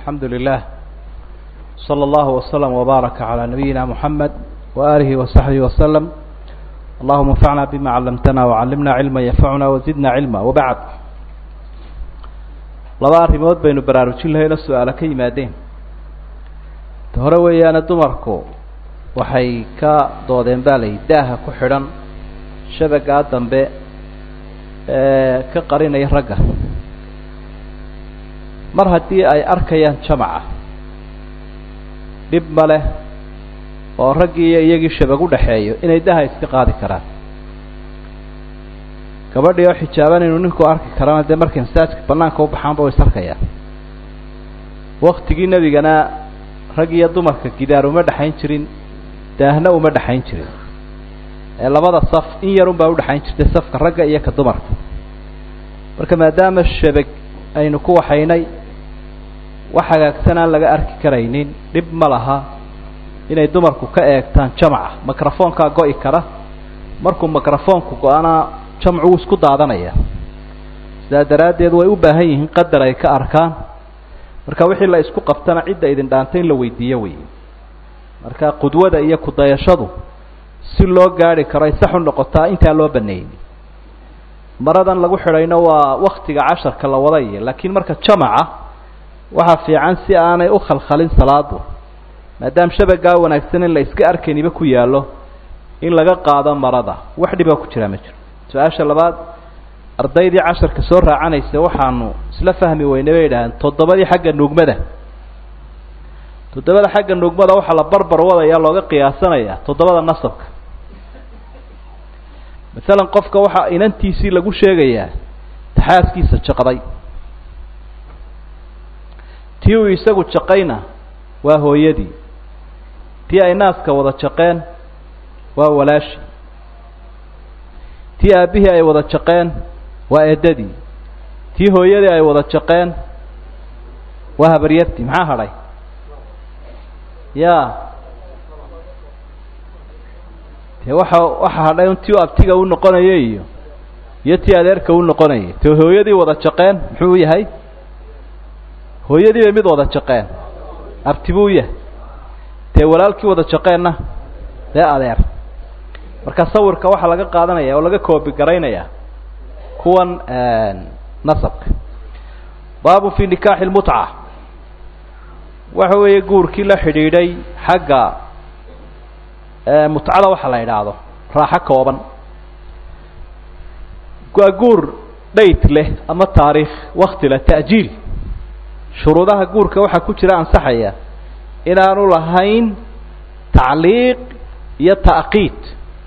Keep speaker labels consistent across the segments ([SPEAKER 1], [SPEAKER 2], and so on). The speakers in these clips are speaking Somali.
[SPEAKER 1] الحمد لله صلى الله وسلم وبارك على نبينا محمد وآله وصحبه وسلم اللهم انفعنا بما علمتنا وعلمنا علما ينفعنا وزدنا علما وبعد laba arrimood baynu baraarujin lahayno su-aalo ka yimaadeen ta hore weeyaane dumarku waxay ka doodeen baa layihi daaha ku xidhan shabagaa dambe ee ka qarinaya ragga mar haddii ay arkayaan jamaca dhib ma leh oo raggii iyo iyagii shabag u dhexeeyo inay daha iska qaadi karaan gabadhii oo xijaaban inuu ninku arki karana dee markay masaajka banaanka u baxaanba way is arkayaan waktigii nebigana rag iyo dumarka gidaar uma dhexayn jirin daahna uma dhexayn jirin ee labada saf in yar unbaa udhexayn jirtay safka ragga iyo ka dumarka marka maadaama shabag aynu ku waxaynay wax hagaagsan aan laga arki karaynin dhib ma laha inay dumarku ka eegtaan jamaca microfoonkaa go-i kara markuu microfoonku go-ana jamcu wuu isku daadanaya sidaa daraaddeed way u baahan yihiin qadar ay ka arkaan marka wixii la isku qabtana cidda idin dhaanta in la weydiiyo wey marka qudwada iyo kudayashadu si loo gaari karo ay sax u noqotaa intaa loo baneeyey maradan lagu xidhayno waa waktiga casharka la wadaya laakiin marka jamaca waxaa fiican si aanay u khalkhalin salaadu maadaama shabagaa wanaagsan in la iska arkayniba ku yaallo in laga qaado marada wax dhibaa ku jiraa ma jiro su-aasha labaad ardaydii casharka soo raacanaysa waxaanu isla fahmi weynay bay idhaaheen toddobadii xagga nuugmada toddobada xagga nuugmada waxaa la barbar wadaya looga qiyaasanaya toddobada nasabka masalan qofka waxaa inantiisii lagu sheegayaa taxaaskiisa jaqday tii uu isagu jaqayna waa hooyadii tii ay naaska wada jaqeen waa walaashi tii aabbihii ay wada jaqeen waa eedadii tii hooyadii ay wada jaqeen waa habaryartii maxaa hadhay ya de waxa waxa hadhay tii u abtiga u noqonaya iyo iyo tii adeerka u noqonayay te hooyadii wada jaqeen muxuu yahay hooyadii bay mid wada jaqeen abti buu yahay dee walaalkii wada jaqeenna dee adeer marka sawirka waxaa laga qaadanaya oo laga koobi garaynaya kuwan nasabka baabu fi nikaaxi lmutca waxa weeye guurkii la xidhiidhay xagga mutcada waxa la idhaahdo raaxo kooban waa guur dhayt leh ama taariikh wakti leh ta'jiil shuruudaha guurka waxaa ku jira ansaxaya inaanu lahayn tacliiq iyo ta'qiid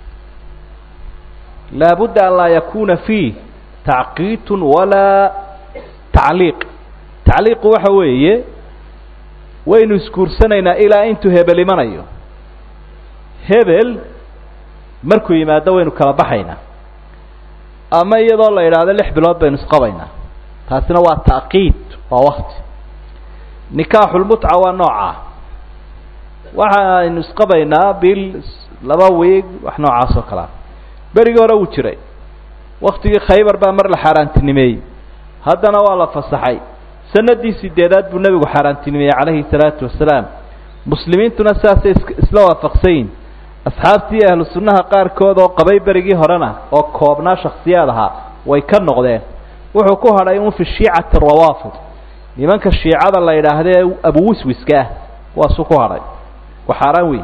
[SPEAKER 1] laabudda an laa yakuna fiih tacqiitun walaa tacliiq tacliiqu waxa weeye waynu isguursanaynaa ilaa intuu hebel imanayo hebel markuu yimaado waynu kala baxaynaa ama iyadoo la idhaahdo lix bilood baynu isqabaynaa taasina waa ta'qiid waa wakti nikaaxulmutca waa noocaa waxa aynu isqabaynaa bil laba wiig wax noocaas oo kalea berigii hore wuu jiray waktigii khaybar baa mar la xaaraantinimeeyey haddana waa la fasaxay sanadii sideedaad buu nebigu xaaraantinimeeyey calayhi salaatu wasalaam muslimiintuna saasay isla waafaqsayin asxaabtii ahlu sunnaha qaarkood oo qabay berigii horena oo koobnaa shaksiyaad ahaa way ka noqdeen wuxuu ku hadhay un fi shiicati rawaafid nimanka shiicada la yidhaahdee abuwiswiska ah kuwaasuu ku hadhay waa xaaraan wey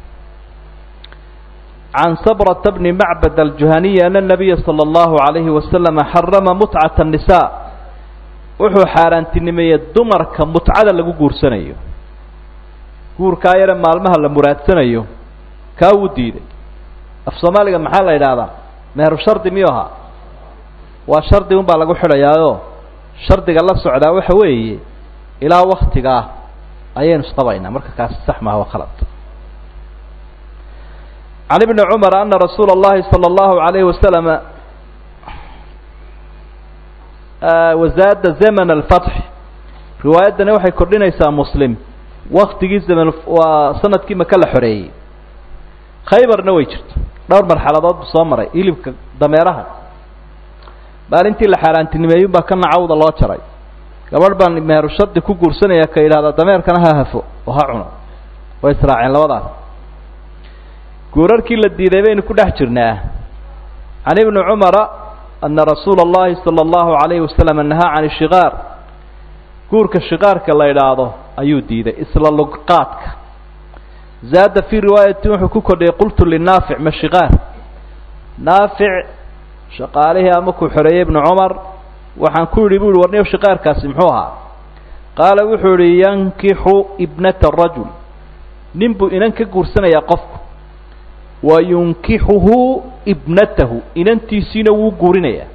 [SPEAKER 1] can sabrata bni macbad aljuhaniyi ana nabiya sala allahu calayhi wasalama xarama mutcata annisaa wuxuu xaaraantinimeeyey dumarka mutcada lagu guursanayo guurkaa yare maalmaha la muraadsanayo kaa wuu diiday af soomaaliga maxaa la yidhaahdaa meheru shardi miyuu ahaa waa shardi un baa lagu xidhayaayoo shardiga la socdaa waxa weeye ilaa waktigaa ayaynu isqabaynaa marka kaasi sax maaha waa khalad can ibni cumar ana rasuula اllahi salى اllahu alayhi wasalama wazaada zaman alfatx riwaayaddani waxay kordhinaysaa muslim waktigii zaman waa sanadkii maka la xoreeyey khaybarna way jirto dhowr marxaladood buu soo maray hilibka dameeraha maalintii la xaaraantinimeeyun baa kana cawda loo jaray gabadh baan meheru shardi ku guursanaya ka yidhahda dameerkana ha hafo oo ha cuno way israaceen labadaas guurarkii la diiday baynu ku dhex jirnaa can ibni cumara ana rasuula اllahi salى اllahu alayhi wasalam nahaa can ishikaar guurka shikaarka la idhaahdo ayuu diiday isla luqaadka zaada fii riwaayatin wuxuu ku kordhiyay qultu linaafic ma shikaar naafic shaqaalihii ama ku xoreeyey ibnu cumar waxaan ku yidhi bu uhi warniyo shikaarkaasi muxuu ahaa qaala wuxuu yihi yankixu ibnata rajul nin buu inan ka guursanayaa qofku wa yunkixuhu ibnatahu inantiisiina wuu guurinayaa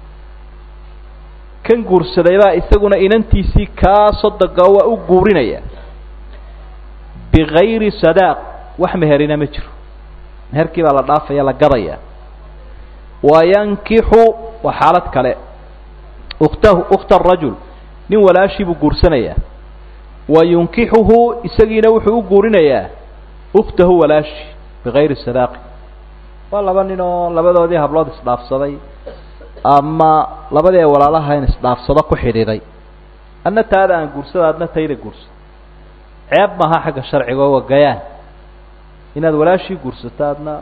[SPEAKER 1] kan guursaday baa isaguna inantiisii kaa sodoga waa u guurinaya bigayri sadaaq wax meherina ma jiro meherkii baa la dhaafaya la gadaya wa yankixu waa xaalad kale uktahu ukhta arajul nin walaashii buu guursanayaa wa yunkixuhu isagiina wuxuu u guurinayaa ukhtahu walaashi bigayri sadaaqi waa laba nin oo labadoodii hablood isdhaafsaday ama labadii ay walaalahayn isdhaafsado ku xidhiiday adna taada aan guursado adna tayda guurso ceeb maaha xagga sharciga oo wagayaan inaad walaashii guursato adna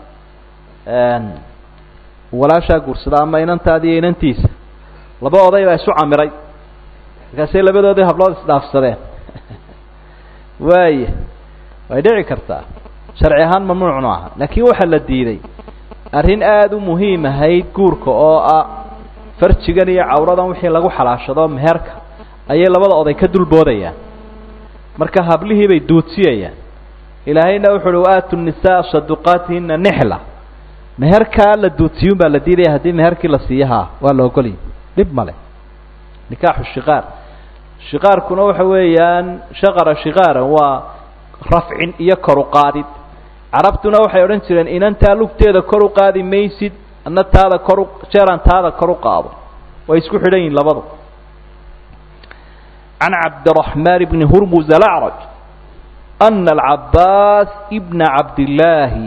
[SPEAKER 1] walaashaa guursado ama inantaadi iyo inantiisa laba oday baa isu camiray markaasay labadoodii hablood isdhaafsadeen waaya way dhici kartaa sharci ahaan mamnuucnu aha laakiin waxaa la diiday arrin aada u muhiim ahayd guurka oo ah farjigan iyo cawradan wixii lagu xalaashado meherka ayay labada oday ka dulboodayaan marka hablihii bay duudsiyayaan ilaahayna wuxu uhi waaatu nisaa saduqaatihina nixla meherkaa la duudsiyun baa la diidaya haddii meherkii la siiyahaa waa la ogolya dhib male nikaaxu shikaar shikaarkuna waxa weeyaan shaqara shikaaran waa rafcin iyo kor u qaadid carabtuna waxay odhan jireen inantaa lugteeda kor u qaadi maysid adna taada kor u jeeraan taada kor u qaado way isku xidhan yihin labadu can cabdiraxmaan bni hurmuz alacraj ana alcabaas ibna cabdillaahi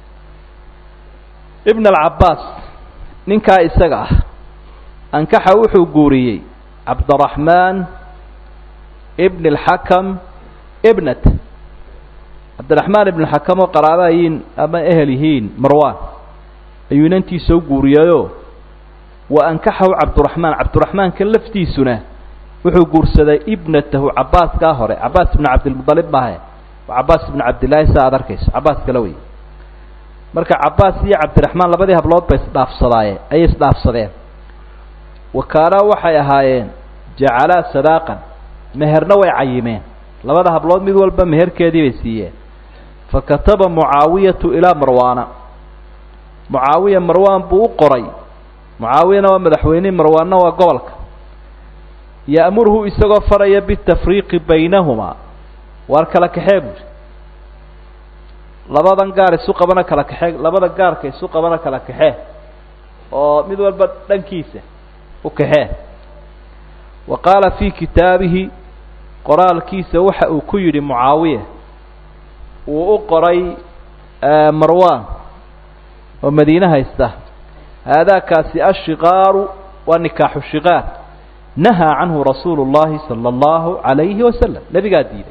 [SPEAKER 1] ibna alcabaas ninkaa isaga ah ankaxa wuxuu guuriyey cabdiraxmaan ibn alxakam ibnat cabdiraxmaan ibn xakam oo qaraaba yihiin ama ehel yihiin marwan ayuu inantiisa u guuriyayoo wa ankaxahu cabdiraxmaan cabdiraxmaankan laftiisuna wuxuu guursaday ibnatahu cabaaskaa hore cabaas ibnu cabdilmualib maahe waa cabaas ibnu cabdillaahi saa aad arkayso cabaas kala wey marka cabaas iyo cabdiraxmaan labadii hablood bay isdhaafsadaaye ayay isdhaafsadeen wa kaanaa waxay ahaayeen jacalaa sadaaqan meherna way cayimeen labada hablood mid walba meherkeedii bay siiyeen fa kataba mucaawiyatu ilaa marwaana mucaawiya marwaan buu u qoray mucaawiyana waa madaxweynihii marwaanna waa gobolka ya'murhu isagoo faraya bitafriiqi baynahumaa waar kala kaxee buuri labadan gaar isu qabana kala kaxee labada gaarka isu qabana kala kaxee oo mid walba dhankiisa u kaxee wa qaala fii kitaabihi qoraalkiisa waxa uu ku yidhi mucaawiya wuu u qoray marwan oo madiine haysta haadaakaasi ashikaaru waa nikaaxu shikaar nahaa canhu rasuulu اllahi salى اllahu عalayhi wasalam nebigaa diiday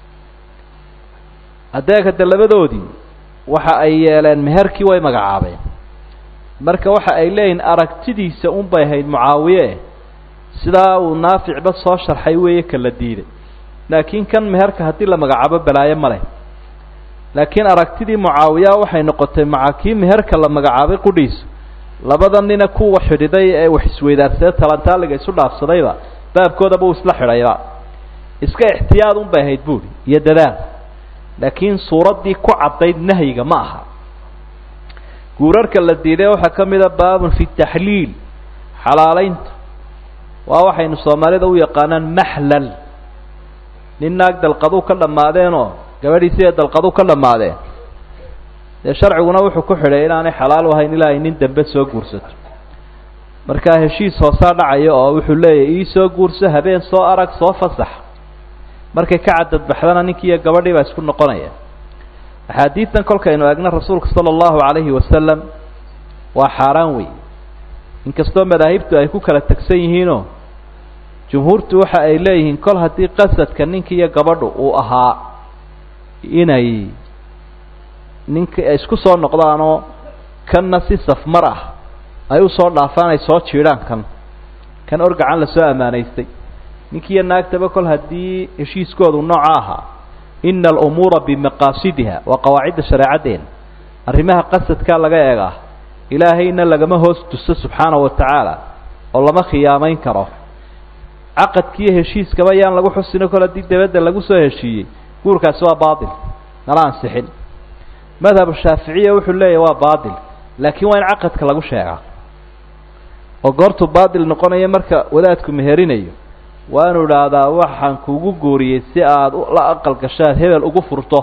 [SPEAKER 1] adeegade labadoodii waxa ay yeeleen meherkii way magacaabeen marka waxa ay leeyihin aragtidiisa un bay ahayd mucaawiye sidaa uu naaficba soo sharxay weeye kala diiday laakiin kan meherka haddii la magacaabo balaayo ma leh laakiin aragtidii mucaawiya waxay noqotay maca kii meherka la magacaabay qudhiisu labada nina kuwa xidhiday ee wax isweydaarsadee talantaaliga isu dhaafsadayba baabkoodaba uu isla xidhayba iska ixtiyaad un bay ahayd buuri iyo dadaal laakiin suuraddii ku caddayd nahyiga ma aha guurarka la diiday waxaa ka mida baabun fi taxliil xalaalaynta waa waxaynu soomaalida u yaqaanaan maxlal nin naag dalqaduu ka dhammaadeenoo gabadhiisi ee dalqadu ka dhammaadeen dee sharciguna wuxuu ku xidhay inaanay xalaal ahayn ilaa ay nin dambe soo guursato markaa heshiis hoosaa dhacaya oo wuxuu leeyahy ii soo guurso habeen soo arag soo fasax markay ka cadadbaxdana ninkii iyo gabadhii baa isku noqonaya axaadiidan kolkaynu eegna rasuulka sala allahu calayhi wasalam waa xaaraan wey inkastoo madaahibtu ay ku kala tegsan yihiinoo jumhuurtu waxa ay leeyihiin kol haddii qasadka ninka iyo gabadhu uu ahaa inay ninka ay isku soo noqdaanoo kanna si safmar ah ay usoo dhaafaan ay soo jiidhaan kan kan orgacan lasoo ammaanaystay ninkiiyo naagtaba kol haddii heshiiskoodu nooca ahaa ina alumuura bimaqaasidiha waa qawaacidda shareecaddeena arrimaha qasadkaa laga eegaa ilaahayna lagama hoos tuso subxaana wa tacaala oo lama khiyaamayn karo caqadkiiyo heshiiskaba yaan lagu xusino kol haddii dabadda lagu soo heshiiyey guurkaasi waa baatil nala ansixin madhabu shaaficiya wuxuu leeyahy waa baatil laakiin waa in caqadka lagu sheegaa oo goortuu baatil noqonayo marka wadaadku meherinayo waa inu idhaahdaa waxaan kugu guuriyey si aada la aqal gashaad hebel ugu furto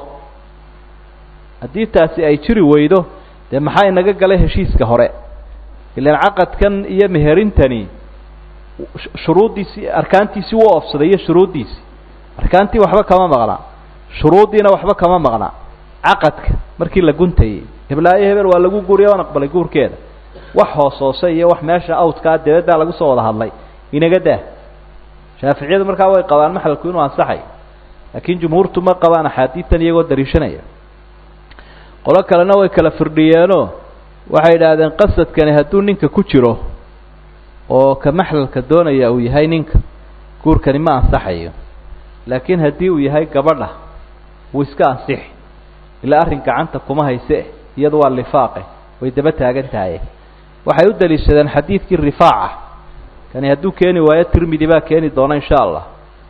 [SPEAKER 1] haddii taasi ay jiri weydo dee maxaa inaga galay heshiiska hore ilaan caqadkan iyo meherintani shuruuddiisii arkaantiisii wuu oofsaday iyo shuruuddiisii arkaantii waxba kama maqna shuruuddiina waxba kama maqna caqadka markii la guntayey heblaayo hebel waa lagu guuriya waan aqbalay guurkeeda wax hoos hoose iyo wax meesha awdkaa dabaddaa lagu soo wada hadlay inaga daa shaaficiyadu markaa way qabaan maxalku inuu ansaxay laakiin jumhuurtu ma qabaan axaadiidtan iyagoo dariishanaya qolo kalena way kala firdhiyeenoo waxay idhaahdeen qasadkani hadduu ninka ku jiro oo ka maxlalka doonaya uu yahay ninka guurkani ma ansaxayo laakiin haddii uu yahay gabadha wuu iska ansixi ilaa arrin gacanta kuma hayse iyadu waa lifaaqe way daba taagan tahay waxay u daliishadeen xadiidkii rifaaca kani hadduu keeni waayo tirmidi baa keeni doona insha allah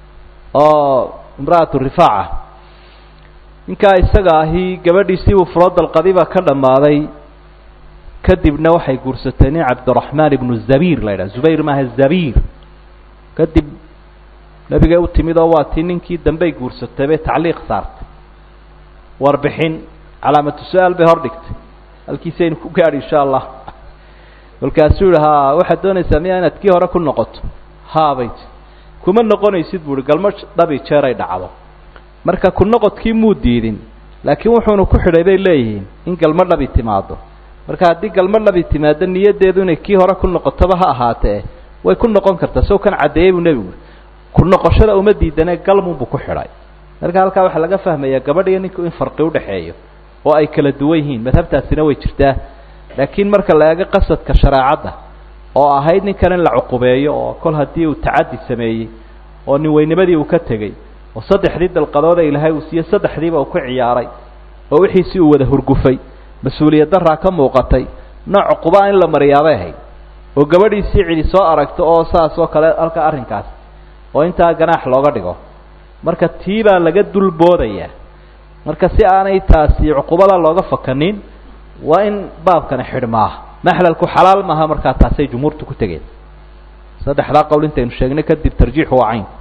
[SPEAKER 1] oo imra'atu rifaaca ninkaa isaga ahi gabadhiisii uu furodalqadiba ka dhammaaday kadibna waxay guursatay nin cabdiraxmaan ibnu zabiir la yidhaha zubayr maaha zabiir kadib nebigay u timid oo waa tii ninkii dambey guursatay bay tacliiq saartay warbixin calaamatu su-aal bay hor dhigtay halkiisaynu ku gaadhi insha allah kolkaasuu yihi ha waxaad doonaysaa miyaa inaad kii hore ku noqoto haabay ti kuma noqonaysid bu uhi galmo dhabi jeeray dhacdo marka ku noqodkii muu diidin laakiin wuxuunu ku xidhay bay leeyihiin in galmo dhabi timaado marka haddii galmo dhabi timaado niyaddeedu inay kii hore ku noqotoba ha ahaatee way ku noqon kartaa sow kan caddeeyey buu nebigu ku noqoshada uma diidanee galmunbuu ku xidhay marka halkaa waxaa laga fahmayaa gabadh iyo ninku in farqi udhexeeyo oo ay kala duwan yihiin madhabtaasina way jirtaa laakiin marka la eego qasadka shareecadda oo ahayd ninkan in la cuqubeeyo oo kol haddii uu tacaddi sameeyey oo nin weynimadii uu ka tegey oo saddexdii dalqadooda ilaahay uu siiyey saddexdiiba uu ku ciyaaray oo wixiisii uu wada hurgufay mas-uuliyad daraa ka muuqatay nooc cuqubaa in la mariyaabay ahayd oo gabadhiisii cidi soo aragto oo saas oo kale halka arrinkaas oo intaa ganaax looga dhigo marka tii baa laga dul boodayaa marka si aanay taasi cuqubada looga fakanin waa in baabkani xidhmaa maxlalku xalaal maaha markaa taasay jumhuurtu ku tegeen saddexdaa qowl intaynu sheegnay kadib tarjiixu waa cayn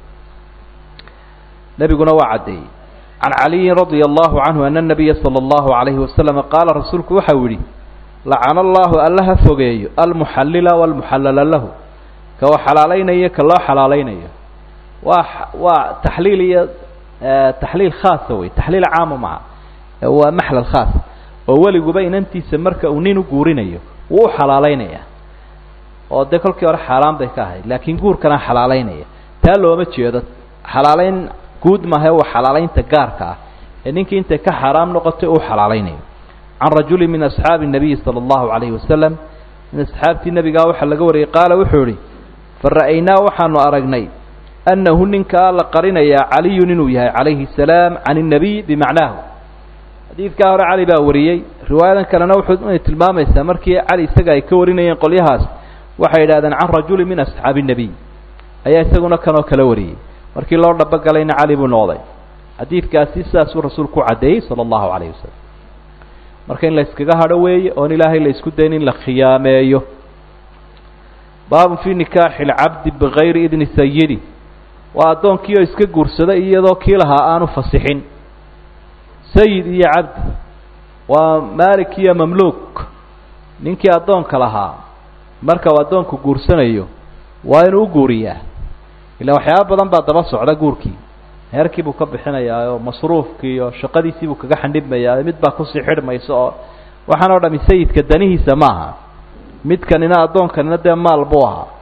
[SPEAKER 1] nebiguna waa caddeeyey can caliyin radia allahu canhu ana nabiya sala allahu alayhi wasalama qaala rasuulku waxau yihi lacana allahu alla ha fogeeyo almuxallila walmuxallala lahu ka wa xalaalaynayo ka loo xalaalaynayo waa waa taxliil iyo taxliil khaasa wey taxliil caama maha waa maxlal khaas oo weliguba inantiisa marka uu nin u guurinayo wuu u xalaalaynaya oo dee kolkii hore xaaraan bay ka ahayd laakiin guurkana xalaalaynaya taa looma jeedo xalaalayn guud maaha waa xalaalaynta gaarka ah ee ninkii intay ka xaaraam noqotay uu xalaalaynayo can rajuli min asxaabi الnabiyi salى اllahu alayhi wasalam min asxaabtii nebigaa waxaa laga wariyey qaala wuxuu ihi fara'aynaa waxaanu aragnay annahu ninkaa la qarinayaa caliyun inuu yahay calayhi الsalaam can الnabiy bimacnaahu xadiidkaa hore cali baa wariyey riwaayadan kalena wuxuu inay tilmaamaysaa markii cali isaga ay ka warinayeen qolyahaas waxay yidhahdeen can rajuli min asxaabi الnebiy ayaa isaguna kanoo kala wariyey markii loo dhabogalayna cali buu noqday xadiidkaasi sidaasuu rasuulku u caddeeyey sala allahu calayh wasalam marka in la yskaga hadho weeye oon ilaahay la isku dayn in la khiyaameeyo baabun fii nikaaxi lcabdi bigayri idni sayidi waa addoonkii oo iska guursaday iyadoo kii lahaa aanu fasixin sayid iyo cabdi waa maalik iyo mamluuk ninkii addoonka lahaa marka uu addoonku guursanayo waa inuu u guuriyaa ilaa waxyaaba badan baa daba socda guurkii heerkii buu ka bixinayaa oo masruufkii iyo shaqadiisii buu kaga xandhibmayaa mid baa kusii xidhmaysa oo waxaan oo dhami sayidka danihiisa maaha midkanina addoonkanina dee maal buu ahaa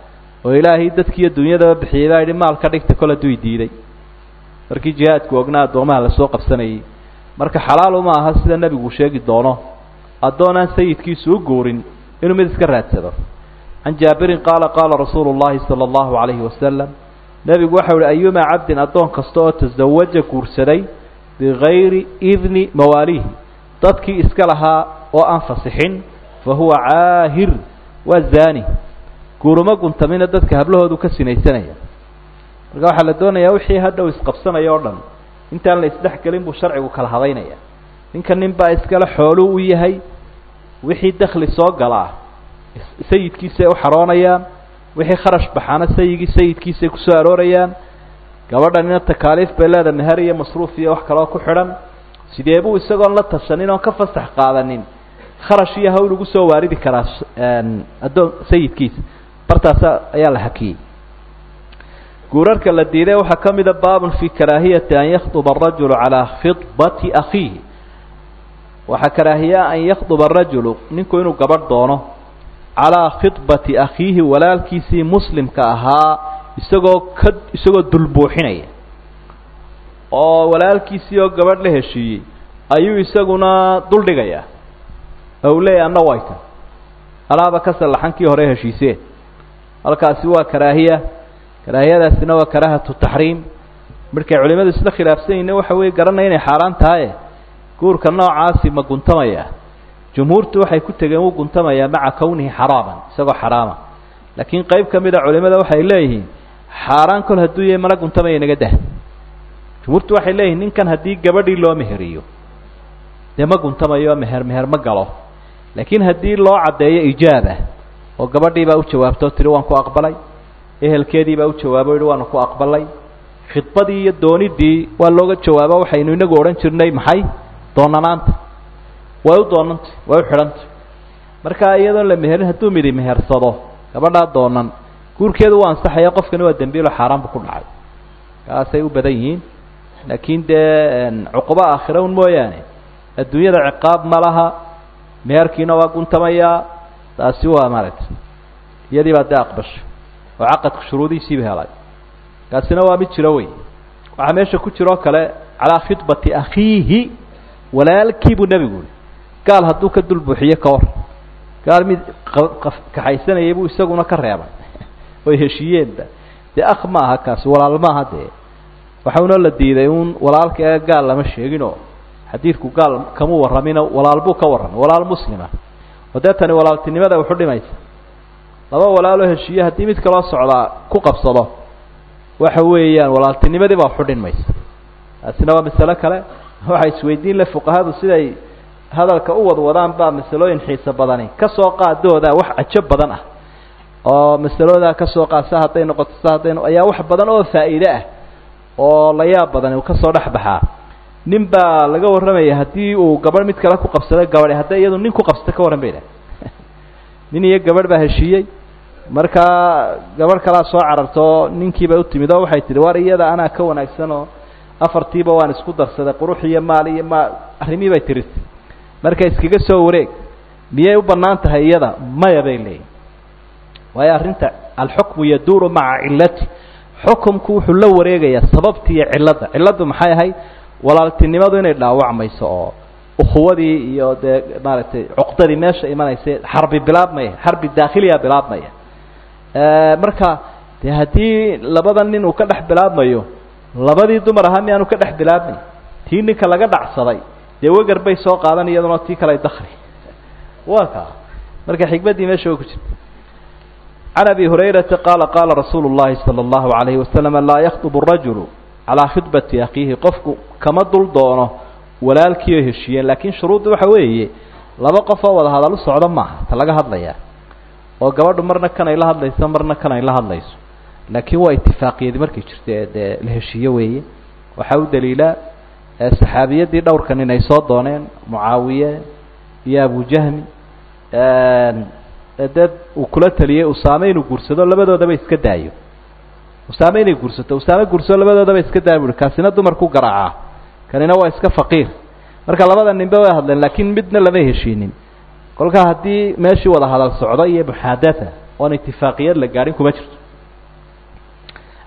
[SPEAKER 1] oo ilaahay dadkiiyo dunyadaba bixiyey baa yidhi maal ka dhigta kol hadduu diiday markii jihaadku ognaa addoomaha lasoo qabsanayay marka xalaal uma aha sida nebigu sheegi doono addoon aan sayidkiisu u guurin inuu mid iska raadsado can jaabirin qaala qaala rasuulu llahi sala allahu calayhi wasalam nebigu waxau ihi ayumaa cabdin addoon kasta oo tasawaja guursaday bigayri idni mawaaliihi dadkii iska lahaa oo aan fasixin fa huwa caahir waa zaani guuruma guntamina dadka hablahoodu ka sinaysanaya marka waxaa la doonayaa wixii hadhow isqabsanaya o dhan intaan la isdhex gelin buu sharcigu kala hadaynaya ninka nin baa iskale xooluu u yahay wixii dakli soo galaa sayidkiisay u xaroonayaan wixii kharash baxaana sayigii sayidkiisay kusoo aroorayaan gabadhanina takaaliif bay leeda meher iyo masruuf iyo wax kaloo ku xidhan sidee buu isagoon la tashanin oon ka fasax qaadanin kharash iyo hawl ugu soo waaridi karaa addoon sayidkiisa bartaasa ayaa la hakiyey guurarka la diiday waxaa ka mida baabun fii karaahiyati an yakhduba arajulu calaa khidbati akhiihi waxaa karaahiyaa an yakhduba arajulu ninku inuu gabadh doono calaa khidbati akhiihi walaalkiisii muslimka ahaa isagoo ka isagoo dulbuuxinaya oo walaalkiisii oo gabadh la heshiiyey ayuu isaguna duldhigayaa ou leeyahy anna way kan alaaba ka sallaxankii hore heshiiseen halkaasi waa karaahiya karaahiyadaasina waa karaahatu taxriim markay culimadu isla khilaafsan yihin waxa weeye garanaya inay xaaraan tahaye guurka noocaasi ma guntamaya jumhuurtu waxay ku tegeen wuu guntamayaa maca kownihi xaraaman isagoo xaraama laakiin qeyb ka mid a culimada waxay leeyihiin xaaraan kol hadduu yahay mana guntamaya inaga dah jumhuurtu waxay leeyihin ninkan haddii gabadhii loo meheriyo dee ma guntamayo meher meher ma galo laakiin haddii loo caddeeyo ijaaba oo gabadhii baa u jawaabto tiri waan ku aqbalay ehelkeedii baa u jawaabo yihi waanu ku aqbalay khidbadii iyo doonidii waa looga jawaabo waxaynu inagu odhan jirnay maxay doonanaanta way u doonantay way u xidhantay marka iyadoon la meherin hadduu midi mehersado gabadhaa doonan guurkeedu waa ansaxaya qofkani waa dembiilo xaaraanbu ku dhacay kaasay u badan yihiin laakiin dee cuqubo aakhira un mooyaane adduunyada ciqaab ma laha meherkiina waa guntamayaa taasi waa maaragtay iyadii baa dee aqbashay oo caqadka shuruudihiisiiba helay kaasina waa mid jiro wey waxaa meesha ku jiroo kale calaa khidbati akhiihi walaalkii buu nebigu yihi gaal hadduu ka dul buuxiyo ka war gaal mid kaxaysanayay buu isaguna ka reebay oy heshiiyeenba dee akh ma aha kaasi walaal maaha dee waxauna la diiday uun walaalka ee gaal lama sheeginoo xadiidku gaal kama warramino walaal buu ka warramay walaal muslima oo dee tani walaaltinimada waxu dhimaysa laba walaaloo heshiiye haddii mid kaloo socdaa ku qabsado waxa weeyaan walaaltinimadii baa waxu dhinmaysa taasina waa masalo kale waxay isweydiin le fuqahadu siday hadalka u wadwadaan baa masalooyin xiiso badani kasoo qaadooda wax cajo badan ah oo masaloodaa kasoo qaad sa hadday noqoto sa hadday no ayaa wax badan oo faa'iide ah oo la yaab badani uu kasoo dhex baxaa nin baa laga warramaya haddii uu gabadh mid kale ku qabsado gabadhi hadday iyadu nin ku qabsato ka warran bay idhaha nin iyo gabadh baa heshiiyey markaa gabadh kalaa soo carartoo ninkiiba u timid oo waxay tihi war iyada anaa ka wanaagsan oo afartiiba waan isku darsaday qurux iyo maal iyo maal arrimii bay tiritay marka iskaga soo wareeg miyay u bannaan tahay iyada maya bay leeyihin waayo arrinta alxukmu yaduuru maca cilati xukumku wuxuu la wareegayaa sababti iyo cilladda cilladdu maxay ahayd walaaltinimadu inay dhaawacmayso oo ukhuwadii iyo dee maaragtay cuqdadii meesha imanaysa xarbi bilaabmaya xarbi daakhiliya bilaabmaya marka dee haddii labada nin uu ka dhex bilaabmayo labadii dumar ahaa miyaanu ka dhex bilaabmay tii ninka laga dhacsaday dee wegar bay soo qaadan iyaduna tii kale dakri waa kaa marka xikmaddii meesha oo ku jirta can abi hurayrata qaala qaala rasuulu llahi sala allahu alayhi wasalam laa yakdubu rajulu calaa khidbati akhiihi qofku kama dul doono walaalkii oo heshiiyeen laakiin shuruudda waxa weeye laba qof oo wada hadal u socdo maaha ta laga hadlayaa oo gabadhu marna kanay la hadlayso marna kanay la hadlayso laakiin waa itifaaqiyadi markay jirto ee dee la heshiiye weeye waxaa u daliila saxaabiyadii dhowrka nin ay soo dooneen mucaawiye iyo abujahmi dee uu kula taliyey usaame inuu guursado labadoodaba iska daayo usaame inay guursato usaame guursado labadoodaba iska daayo buui kaasina dumarku garaacaa kanina waa iska faqiir marka labada ninba way hadleen laakiin midna lama heshiinin kolkaa haddii meeshii wada hadal socdo iyo muxaadatha oon itifaaqiyad la gaadhin kuma jirto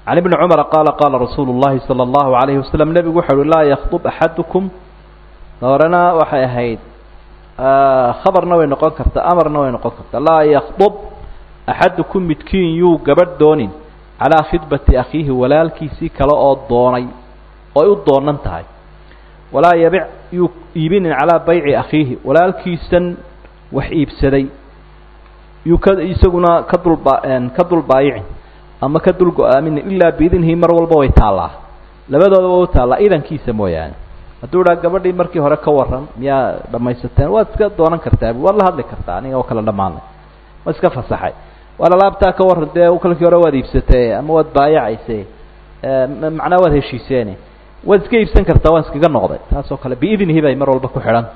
[SPEAKER 1] can ibni cumara qaala qaala rasuulu llahi sala allahu alayhi wasalam nebigu wuxu uhi laa yakdub axadukum horena waxay ahayd khabarna way noqon kartaa amarna way noqon kartaa laa yakdub axadukum midkiin yuu gabadh doonin calaa khidbati akhiihi walaalkiisii kale oo doonay oo ay u doonan tahay walaa yabic yuu iibinin calaa bayci akhiihi walaalkiisan wax iibsaday yuu ka isaguna ka dulba ka dulbaayicin ama ka dul go-aaminin ilaa biidnihi mar walba way taallaa labadoodaba way u taallaa idankiisa mooyaane hadduu idhaa gabadhii markii hore ka waran miyaa dhamaysateen waad iska doonan kartaa waad la hadli kartaa aniga oo kala dhammaanay waa iska fasaxay waad alaabtaa ka waran dee kalkii hore waad iibsatee ama waad baayacayse macnaa waad heshiiseene waad iska iibsan kartaa waan iskaga noqday taas oo kale biidnihi bay mar walba ku xidhanta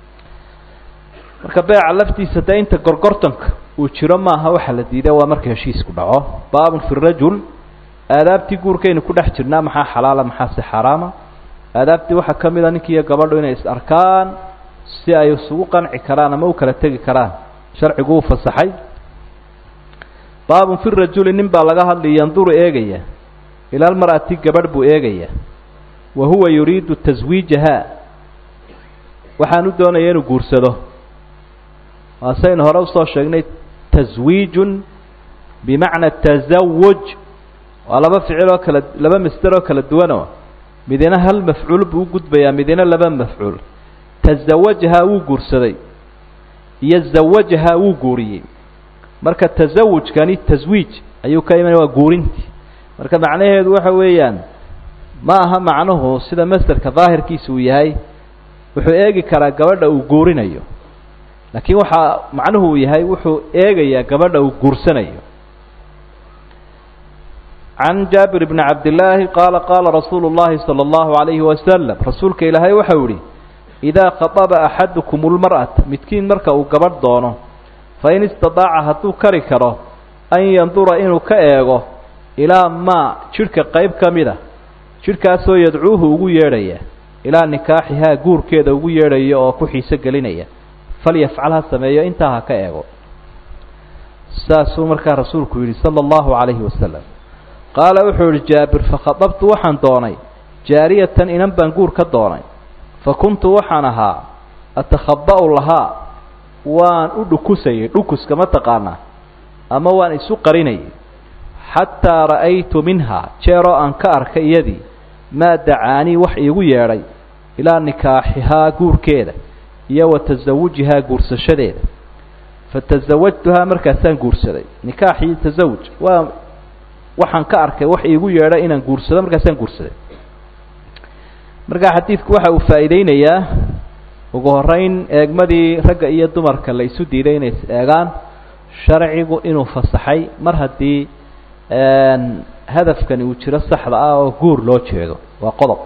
[SPEAKER 1] marka beeca laftiisa dee inta gorgortanka uu jiro maaha waxa la diiday waa marka heshiisku dhaco baabun fi rajul aadaabtii guurkaynu ku dhex jirnaa maxaa xalaala maxaa si xaaraama aadaabtii waxaa ka mid a ninkiiyo gabadhu inay is arkaan si ay isugu qanci karaan ama u kala tegi karaan sharcigu uu fasaxay baabun fi rajuli nin baa laga hadlay yanduru eegaya ila almar'ati gabadh buu eegaya wa huwa yuriidu taswiijaha waxaanu doonaya inuu guursado waasaynu hore usoo sheegnay taswiijun bimacna tasawuj waa laba ficil oo kala laba masder oo kala duwanoo midina hal mafcuul buu u gudbayaa midina laba mafcuul tazawajahaa wuu guursaday iyo zawajahaa wuu guuriyey marka tasawujkani taswiij ayuu ka imanaya waa guurintii marka macnaheedu waxa weeyaan ma aha macnuhu sida masderka daahirkiisa uu yahay wuxuu eegi karaa gabadha uu guurinayo laakiin waxaa macnuhu uu yahay wuxuu eegayaa gabadha uu guursanayo can jaabir bni cabdillaahi qaala qaala rasuulu llahi sala allahu alayhi wasalam rasuulka ilaahay waxau yihi idaa khaطaba axadukum lmar'ata midkiin marka uu gabadh doono fain istadaaca hadduu kari karo an yandura inuu ka eego ilaa maa jidhka qayb ka mid a jidhkaasoo yadcuuhu ugu yeedhaya ilaa nikaaxihaa guurkeeda ugu yeedhaya oo ku xiiso gelinaya falyafcal ha sameeyo intaa ha ka eego saasuu markaa rasuulku yidhi sala allahu calayhi wasalam qaala wuxuu yihi jaabir fakhadabtu waxaan doonay jaariyatan inan baan guur ka doonay fa kuntu waxaan ahaa atakhaba'u lahaa waan u dhukusayay dhukuska ma taqaanaa ama waan isu qarinayay xataa ra'aytu minhaa jeeroo aan ka arkay iyadii maa dacaanii wax iigu yeedhay ilaa nikaaxihaa guurkeeda iyo wa tasawujihaa guursashadeeda fatasawajtuhaa markaasaan guursaday nikaax iyo tasawuj waa waxaan ka arkay wax iigu yeedhay inaan guursado markaasaan guursaday markaa xadiidku waxa uu faa'iideynayaa ugu horeyn eegmadii ragga iyo dumarka la isu diiday inay is eegaan sharcigu inuu fasaxay mar haddii hadafkani uu jiro saxda ah oo guur loo jeedo waa qodob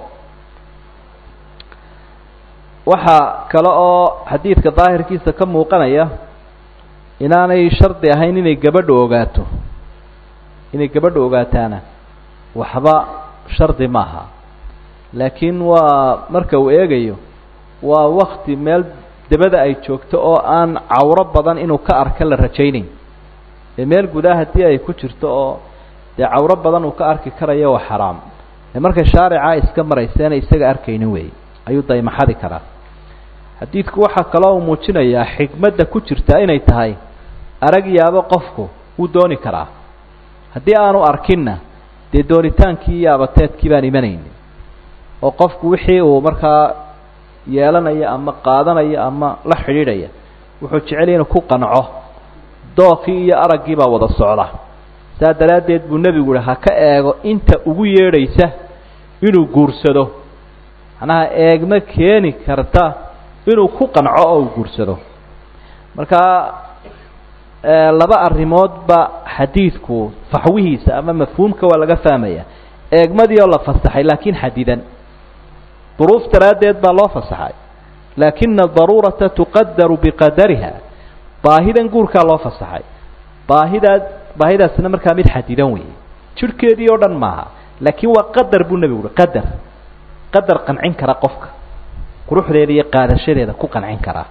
[SPEAKER 1] waxaa kale oo xadiidka daahirkiisa ka muuqanaya inaanay shardi ahayn inay gabadhu ogaato inay gabadhu ogaataana waxba shardi maaha laakiin waa marka uu eegayo waa wakti meel dabada ay joogto oo aan cawro badan inuu ka arka la rajaynayn ee meel gudaa haddii ay ku jirto oo dee cawro badan uu ka arki karayo waa xaraam ee markay shaarica iska marayseena isaga arkaynin weey ayuu daymaxadi karaa xadiidku waxaa kaloo uu muujinayaa xikmadda ku jirta inay tahay arag yaabo qofku wuu dooni karaa haddii aanu arkinna dee doonitaankii iyo abateedkii baan imanaynin oo qofku wixii uu markaa yeelanaya ama qaadanaya ama la xidhiidhaya wuxuu jecelya inuu ku qanco dookii iyo araggii baa wada socda saa daraaddeed buu nebigu yihi ha ka eego inta ugu yeedhaysa inuu guursado macnaha eegma keeni karta inuu ku qanco oo uu guursado markaa laba arrimoodba xadiidku faxwihiisa ama mafhuumka waa laga fahmaya eegmadii oo la fasaxay laakiin xadidan duruuf daraaddeed baa loo fasaxay laakina daruurata tuqadaru biqadariha baahidan guurkaa loo fasaxay baahidaas baahidaasna markaa mid xadidan weeye jirhkeedii oo dhan maaha laakiin waa qadar buu nebigu uhi qadar qadar qancin kara qofka quruxdeeda iyo qaadashadeeda ku qancin karaa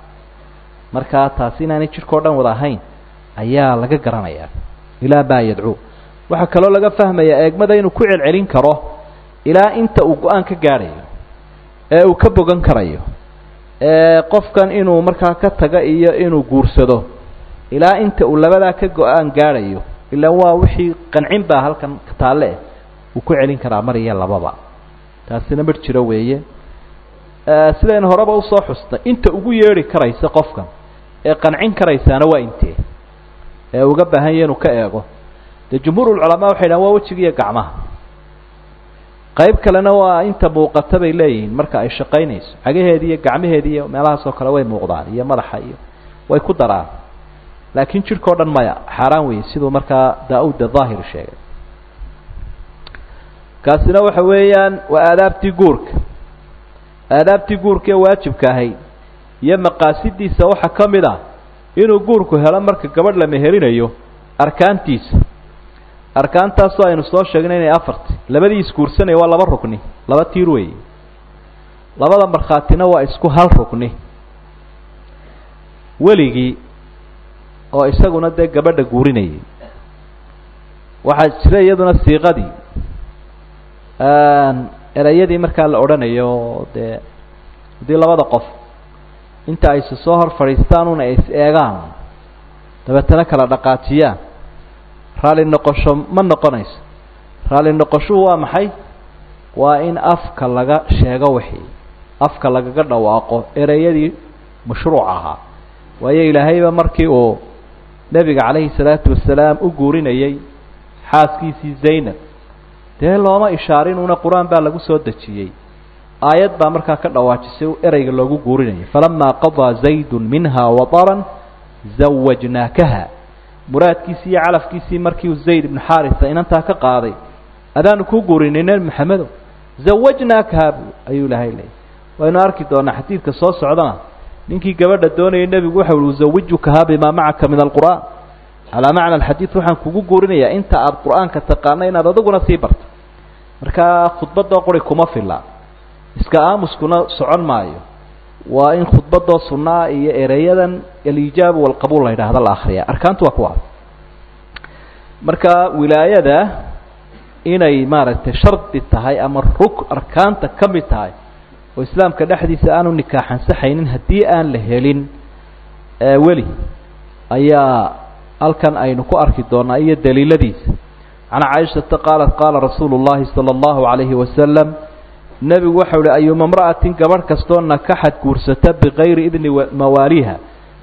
[SPEAKER 1] markaa taasi inaanay jidhka o dhan wada ahayn ayaa laga garanayaa ilaa maa yadcuu waxaa kaloo laga fahmayaa eegmada inuu ku celcelin karo ilaa inta uu go-aan ka gaadhayo ee uu ka bogan karayo ee qofkan inuu markaa ka taga iyo inuu guursado ilaa inta uu labadaa ka go-aan gaadhayo ilaan waa wixii qancin baa halkan taalle eh uu ku celin karaa mar iyo lababa taasina mar jiro weeye sidaynu horeba usoo xusnay inta ugu yeedhi karaysa qofkan ee qancin karaysaana waa intee ee uga baahan yahe inuu ka eego dee jumhuurulculamaa waxay dhahan waa wejiga iyo gacmaha qayb kalena waa inta muuqata bay leeyihiin marka ay shaqaynayso cagaheedi iyo gacmaheedi iyo meelahaas oo kale way muuqdaan iyo madaxa iyo way ku daraan laakiin jidhka o dhan maya xaaraan weeye siduu markaa daa-ud daahir sheegay kaasina waxa weeyaan waa aadaabtii guurka aadaabtii guurka ee waajibka ahayd iyo maqaasidiisa waxaa ka mid ah inuu guurku helo marka gabadh la meherinayo arkaantiisa arkaantaasoo aynu soo sheegnay inay afarti labadii isguursanaya waa laba rugni laba tiir weeye labada markhaatina waa isku hal rugni weligii oo isaguna dee gabadha guurinayay waxaa jira iyaduna siiqadii ereyadii markaa la odhanayo dee haddii labada qof inta ay si soo hor fadhiistaan una is eegaan dabeetana kala dhaqaajiyaan raalli noqosho ma noqonayso raalli noqoshuhu waa maxay waa in afka laga sheego wixii afka lagaga dhawaaqo ereyadii mashruuc ahaa waayo ilaahayba markii uu nebiga calayhi salaatu wasalaam u guurinayay xaaskiisii zaynab dee looma ishaarinuna qur-aan baa lagu soo dejiyey aayad baa markaa ka dhawaajisay ereyga loogu guurinayay falamaa qadaa zaydun minha wataran zawajnaakaha muraadkiisii iyo calafkiisii markii uu zayd ibnu xaarisa inantaa ka qaaday adaanu kuu guurinay nebi maxamedo zawajnaakaha bu ayuu ilahay leeyay waynu arki doonaa xadiidka soo socdana ninkii gabadha doonayay nebigu waxa ui uzawijukaha bimaa macaka min alqur'aan calaa macna alxadiid waxaan kugu guurinayaa inta aada qur-aanka taqaano inaad adiguna sii barto markaa khudbadoo quri kuma filla iska aamuskuna socon maayo waa in khudbadoo sunnaa iyo ereyadan alijaabu walqabuul la yidhaahda la akriya arkaantu waa kuwaas marka wilaayada inay maaragtay shardi tahay ama ruk arkaanta ka mid tahay oo islaamka dhexdiisa aanu nikaaxansaxaynin haddii aan la helin weli ayaa halkan aynu ku arki doonaa iyo daliiladiisa can caaishata qaalat qaala rasuulu llahi sala allahu calayhi wasalam nebigu waxau uhi ayuma imra'atin gabadh kastoo nakaxad guursata bikayri idni mawaaliha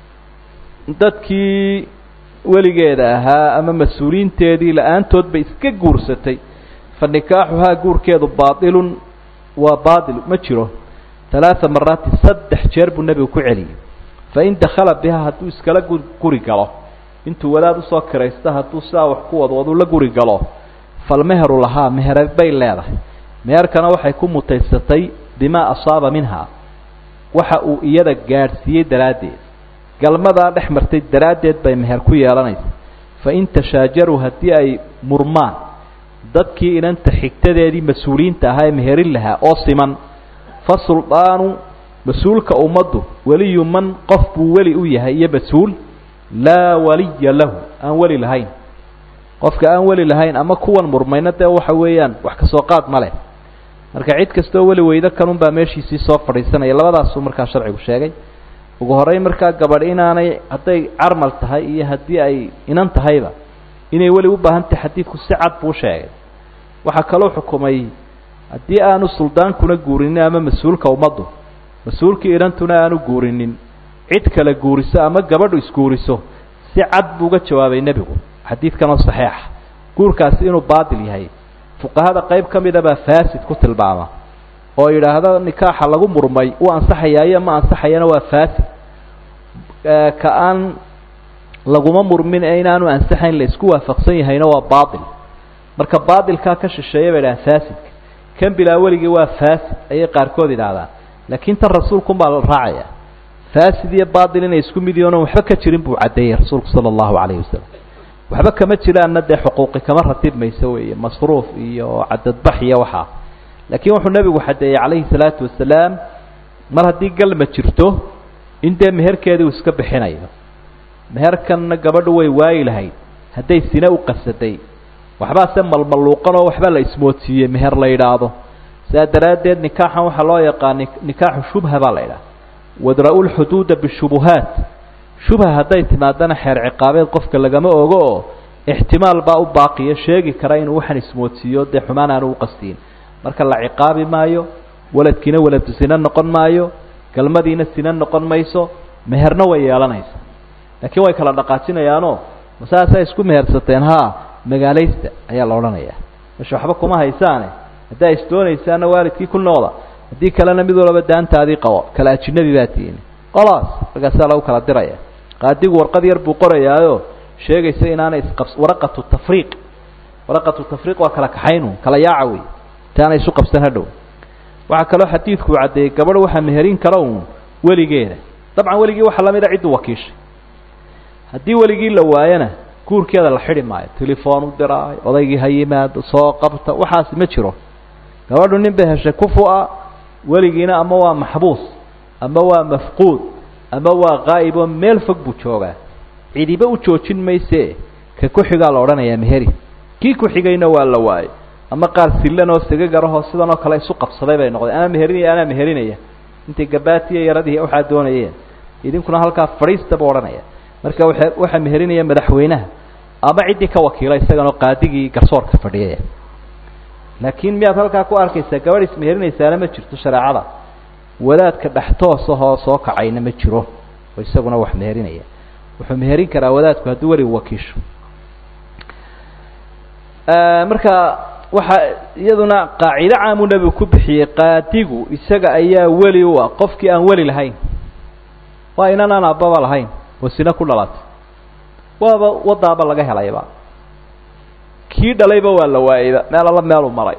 [SPEAKER 1] dadkii weligeeda ahaa ama mas-uuliyiinteedii la-aantood bay iska guursatay fa nikaaxuhaa guurkeedu baatilun waa baatil ma jiro talaata maraatin saddex jeer buu nebigu ku celiyey fain dakhala bihaa hadduu iskala guri galo intuu wadaad usoo kiraysta hadduu sidaa wax ku wadwadu la guri galo falmeheru lahaa mehere bay leedahay meherkana waxay ku mutaysatay bimaa asaaba minha waxa uu iyada gaadhsiiyey daraaddeed galmadaa dhex martay daraaddeed bay meher ku yeelanaysa fain tashaajaruu haddii ay murmaan dadkii inanta xigtadeedii mas-uuliyiinta ahaa ee meherin lahaa oo siman fa suldaanu mas-uulka ummaddu weliyu man qof buu weli u yahay iyo mas-uul laa waliya lahu aan weli lahayn qofka aan weli lahayn ama kuwan murmayna dee waxa weeyaan wax kasoo qaad ma leh marka cid kastoo weli weydo kanunbaa meeshiisii soo fadhiisanaya labadaasuu markaa sharcigu sheegay ugu horreyn markaa gabadh inaanay hadday carmal tahay iyo haddii ay inan tahayba inay weli u baahan tahay xadiidku si cad buu sheegay waxaa kaloo xukumay haddii aanu suldaankuna guurinin ama mas-uulka ummaddu mas-uulkii inantuna aanu guurinin cid kale guuriso ama gabadhu isguuriso si cad buu uga jawaabay nebigu xadiidkanoo saxiixa guurkaasi inuu baatil yahay fuqahada qayb ka mida baa faasid ku tilmaama oo yidhaahda nikaaxa lagu murmay uu ansaxayaa iyo ma ansaxayana waa faasid ka aan laguma murmin ee inaanu ansaxayn la isku waafaqsan yahayna waa baatil marka baatilkaa ka shisheeya bay dhahaan faasidka kan bilaa weligii waa faasid ayay qaarkood yidhaahdaan laakiin tan rasuulkunbaa la raacaya faasid iyo baatil inay isku mid yihiin oon waxba ka jirin buu caddeeyey rasuulku sala allahu calayhi wasalam waxba kama jiraanna dee xuquuqi kama ratib mayso weeye masruuf iyo cadadbax iyo waxaa laakiin wuxuu nebigu xadeeyey calayhi salaatu wasalaam mar haddii galma jirto in dee meherkeedii uu iska bixinayo meherkanna gabadhu way waayi lahayd hadday sine u qasaday waxbaa se malmaluuqan oo waxbaa la ismoodsiiyey meher la yidhaahdo sidaa daraaddeed nikaaxan waxaa loo yaqaan nikaaxu shubha baa la yidhaha wadra'u lxuduuda bishubuhaat shubha hadday timaadana xeer ciqaabeed qofka lagama ogo oo ixtimaal baa u baaqiya sheegi kara inuu waxan ismoodsiiyo dee xumaan aanu uqastiin marka la ciqaabi maayo waladkiina waladu sina noqon maayo galmadiina sina noqon mayso meherna way yeelanaysa laakiin way kala dhaqaajinayaanoo masaasaa isku mehersateen haa magaalaysta ayaa la odhanayaa meesha waxba kuma haysaane haddaa isdoonaysaana waalidkii ku noqda haddii kalena mid walaba daantaadii qabo kala ajinabi baa tiini qolaas markaasaa lagu kala diraya qaadigu warqad yar buu qorayaayo sheegaysa inaanay isqabs waraqatu tafriiq waraqatu tafriiq waa kala kaxaynu kala yaaca wey intaanay isu qabsan hadhow waxaa kaloo xadiidku uu caddeeyey gabadh waxaa meherin kara uun weligeeda dabcan weligii waxaa lamid a cidduu wakiishay haddii weligii la waayana guurkeeda la xidhi maayo telefoon u diraayo odaygii ha yimaado soo qabta waxaasi ma jiro gabadhu nin bay heshay kufu-a weligiina ama waa maxbuus ama waa mafquud ama waa qaa'ib oo meel fog buu joogaa cidiba u joojin mayse ka ku-xigaa la odhanayaa meheri kii ku-xigayna waa la waayey ama qaar sillan oo sagagarahoo sidan oo kale isu qabsaday bay noqdeen anaa meherinaya anaa meherinaya intay gabaatiya yaradii waxaa doonayeen idinkuna halkaa fadhiista buu odhanaya marka waa waxaa meherinaya madaxweynaha ama ciddii ka wakiila isaganoo qaadigii garsoorka fadhiyaya laakiin miyaad halkaa ku arkaysaa gabadh ismeherinaysaana ma jirto shareecada wadaadka dhextoosahoo soo kacayna ma jiro oo isaguna wax meherinaya wuxuu meherin karaa wadaadku hadduu weligu wakiisho marka waxaa iyaduna qaacido caamuu nebigu ku bixiyey qaadigu isaga ayaa weli u ah qofkii aan weli lahayn waa inan aan aababa lahayn oo sina ku dhalatay waaba wadaaba laga helayba kii dhalayba waa la waayeyba meel alla meeluu maray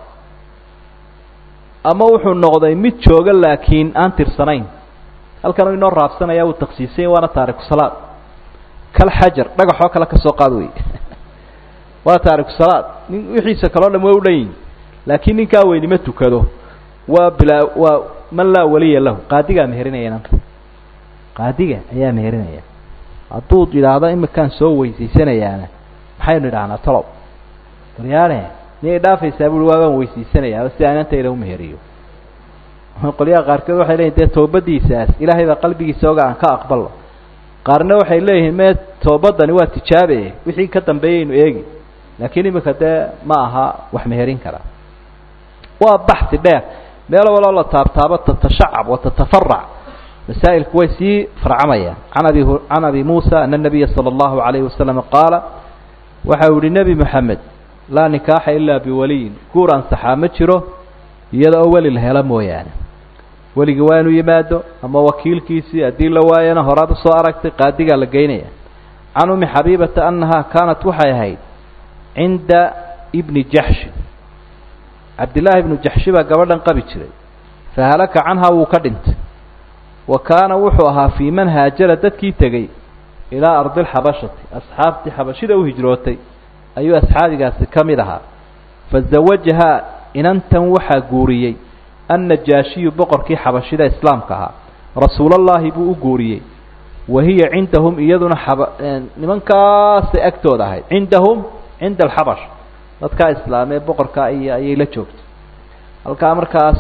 [SPEAKER 1] ama wuxuu noqday mid jooga laakiin aan tirsanayn halkanuu inoo raabsanaya uu taksiisay waana taariku salaad kal xajar dhagaxoo kale ka soo qaad wey waa taariku salaad nin wixiisa kaloo dham way u dhan yihin laakiin ninkaa weynima tukado waa bilaa waa man laa waliya lahu qaadigaa meherinaya inanta qaadiga ayaa meherinaya hadduu yidhaahdo imikaan soo weysaysanayaana maxaynu idhahnaa talow daryaane miyay dhaafaysaa bui waabaan weysaysanayaa si aan inantayda umeheriyo qolyaha qaarkood waxay leyihin dee toobadiisaas ilaahay baa qalbigiisa oga aan ka aqbalo qaarna waxay leeyihiin mee toobadani waa tijaabe wixii ka dambeeyaynu eegi laakiin imika dee ma aha wax meherin kara waa baxsi dheer meel waloo la taabtaabo tatashacab wa tatafarac masaa'ilku way sii farcamayaan can abi can abi muusa ana nabiya sala allahu alayhi wasalam qaala waxa uu yihi nebi moxamed laa nikaaxa ilaa biwaliyin guur ansaxaa ma jiro iyada oo weli la helo mooyaane weligii waa inuu yimaado ama wakiilkiisii haddii la waayana horaad usoo aragtay qaadigaa la geynaya can umi xabiibata annahaa kaanat waxay ahayd cinda ibni jaxshi cabdillaahi ibnu jaxshi baa gabadhan qabi jiray fahalaka canhaa wuu ka dhintay wa kaana wuxuu ahaa fii man haajara dadkii tegey ilaa ardi lxabashati asxaabtii xabashida u hijrootay ayuu asxaabigaasi ka mid ahaa fazawajahaa inantan waxaa guuriyey annajaashiyu boqorkii xabashida islaamka ahaa rasuulallaahi buu u guuriyey wa hiya cindahum iyaduna xaba nimankaasay agtooda ahayd cindahum cinda alxabash dadkaa islaamee boqorkaa iyo ayay la joogtay halkaa markaas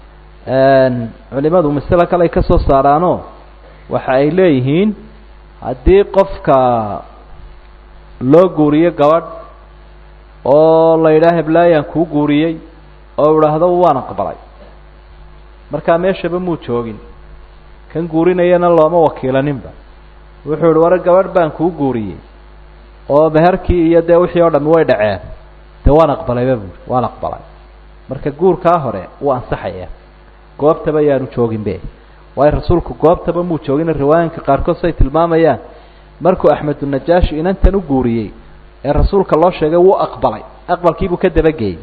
[SPEAKER 1] culimadu masale kale ay ka soo saaraanoo waxa ay leeyihiin haddii qofka loo guuriyo gabadh oo la yidhaha heblaayaan kuu guuriyey oo idhaahdo waan aqbalay markaa meeshaba muu joogin kan guurinayana looma wakiilaninba wuxuu ihi war gabadh baan kuu guuriyey oo meherkii iyo dee wixii oo dhami way dhaceen dee waan aqbalayba buui waan aqbalay marka guurkaa hore wuu ansaxaya goobtaba yaanu jooginbe waayo rasuulku goobtaba muu joogin riwaayinka qaarkood say tilmaamayaan markuu axmedunajaashi inantan u guuriyey ee rasuulka loo sheegay wuu aqbalay aqbalkiibuu ka dabageeyey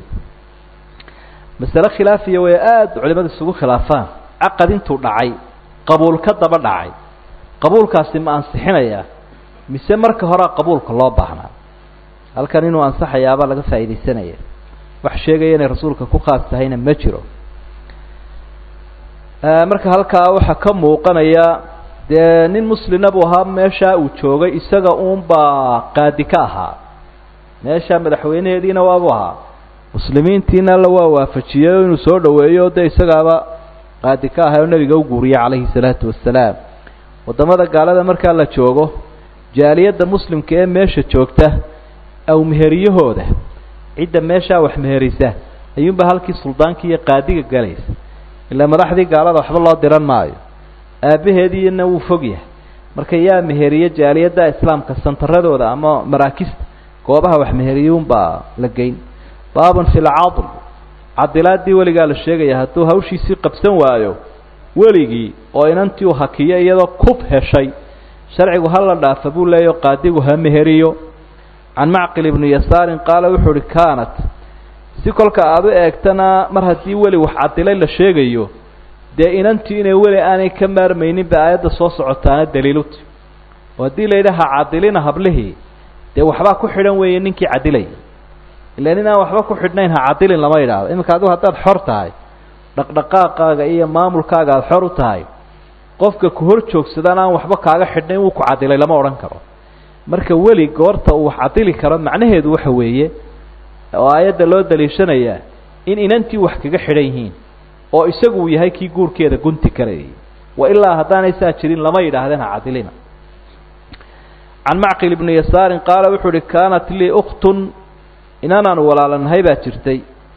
[SPEAKER 1] masale khilaafiya way aada culimadu isugu khilaafaan caqad intuu dhacay qabuul ka daba dhacay qabuulkaasi ma ansixinayaa mise marka horea qabuulka loo baahnaa halkan inuu ansaxayaabaa laga faa'iidaysanaya wax sheegaya inay rasuulka ku khaas tahayna ma jiro marka halkaa waxaa ka muuqanaya dee nin muslina buu ahaa meeshaa uu joogay isaga uunbaa qaadi ka ahaa meesha madaxweynaheediina waabuu ahaa muslimiintiina alla waa waafajiyey inuu soo dhoweeyo o dee isagaaba qaadi ka ahay oo nebiga u guuriyey calayhi salaatu wasalaam waddamada gaalada markaa la joogo jaaliyadda muslimka ee meesha joogta aw meheriyahooda cidda meeshaa wax meherisa ayuunba halkii suldaanka iyo qaadiga galaysa ilaa madaxdii gaalada waxba loo diran maayo aabbaheediina wuu fog yahay marka yaa meheriye jaaliyadda islaamka santaradooda ama maraakista goobaha wax meheriyuunbaa la geyn baabun fi lcadl cadilaadii weligaa la sheegaya hadduu hawshiisii qabsan waayo weligii oo inantii u hakiyo iyadoo kub heshay sharcigu hala dhaafa buu leeyaho qaadigu ha meheriyo can macqil ibni yasaarin qaala wuxuu uhi kaanat si kolka aada u eegtana mar haddii weli wax cadilay la sheegayo dee inantii inay weli aanay ka maarmaynin ba aayadda soo socotaana daliiluti oo haddii la yidhi ha cadilina hablihii dee waxbaa ku xidhan weeye ninkii cadilay ila nin aan waxba ku xidhnayn ha cadilin lama yidhaahdo iminka adigu haddaad xor tahay dhaqdhaqaaqaaga iyo maamulkaaga aada xor u tahay qofka ku hor joogsadaan aan waxba kaaga xidhnayn wuu ku cadilay lama odhan karo marka weli goorta uu wax cadili karo macnaheedu waxa weeye oo aayadda loo daliishanayaa in inantii wax kaga xidhan yihiin oo isagu uu yahay kii guurkeeda gunti karayay wa ilaa haddaanay saa jirin lama yidhaahdeen ha cadilina can macqil ibni yasaarin qaala wuxuu uhi kaanat lii ukhtun inanaanu walaalanahay baa jirtay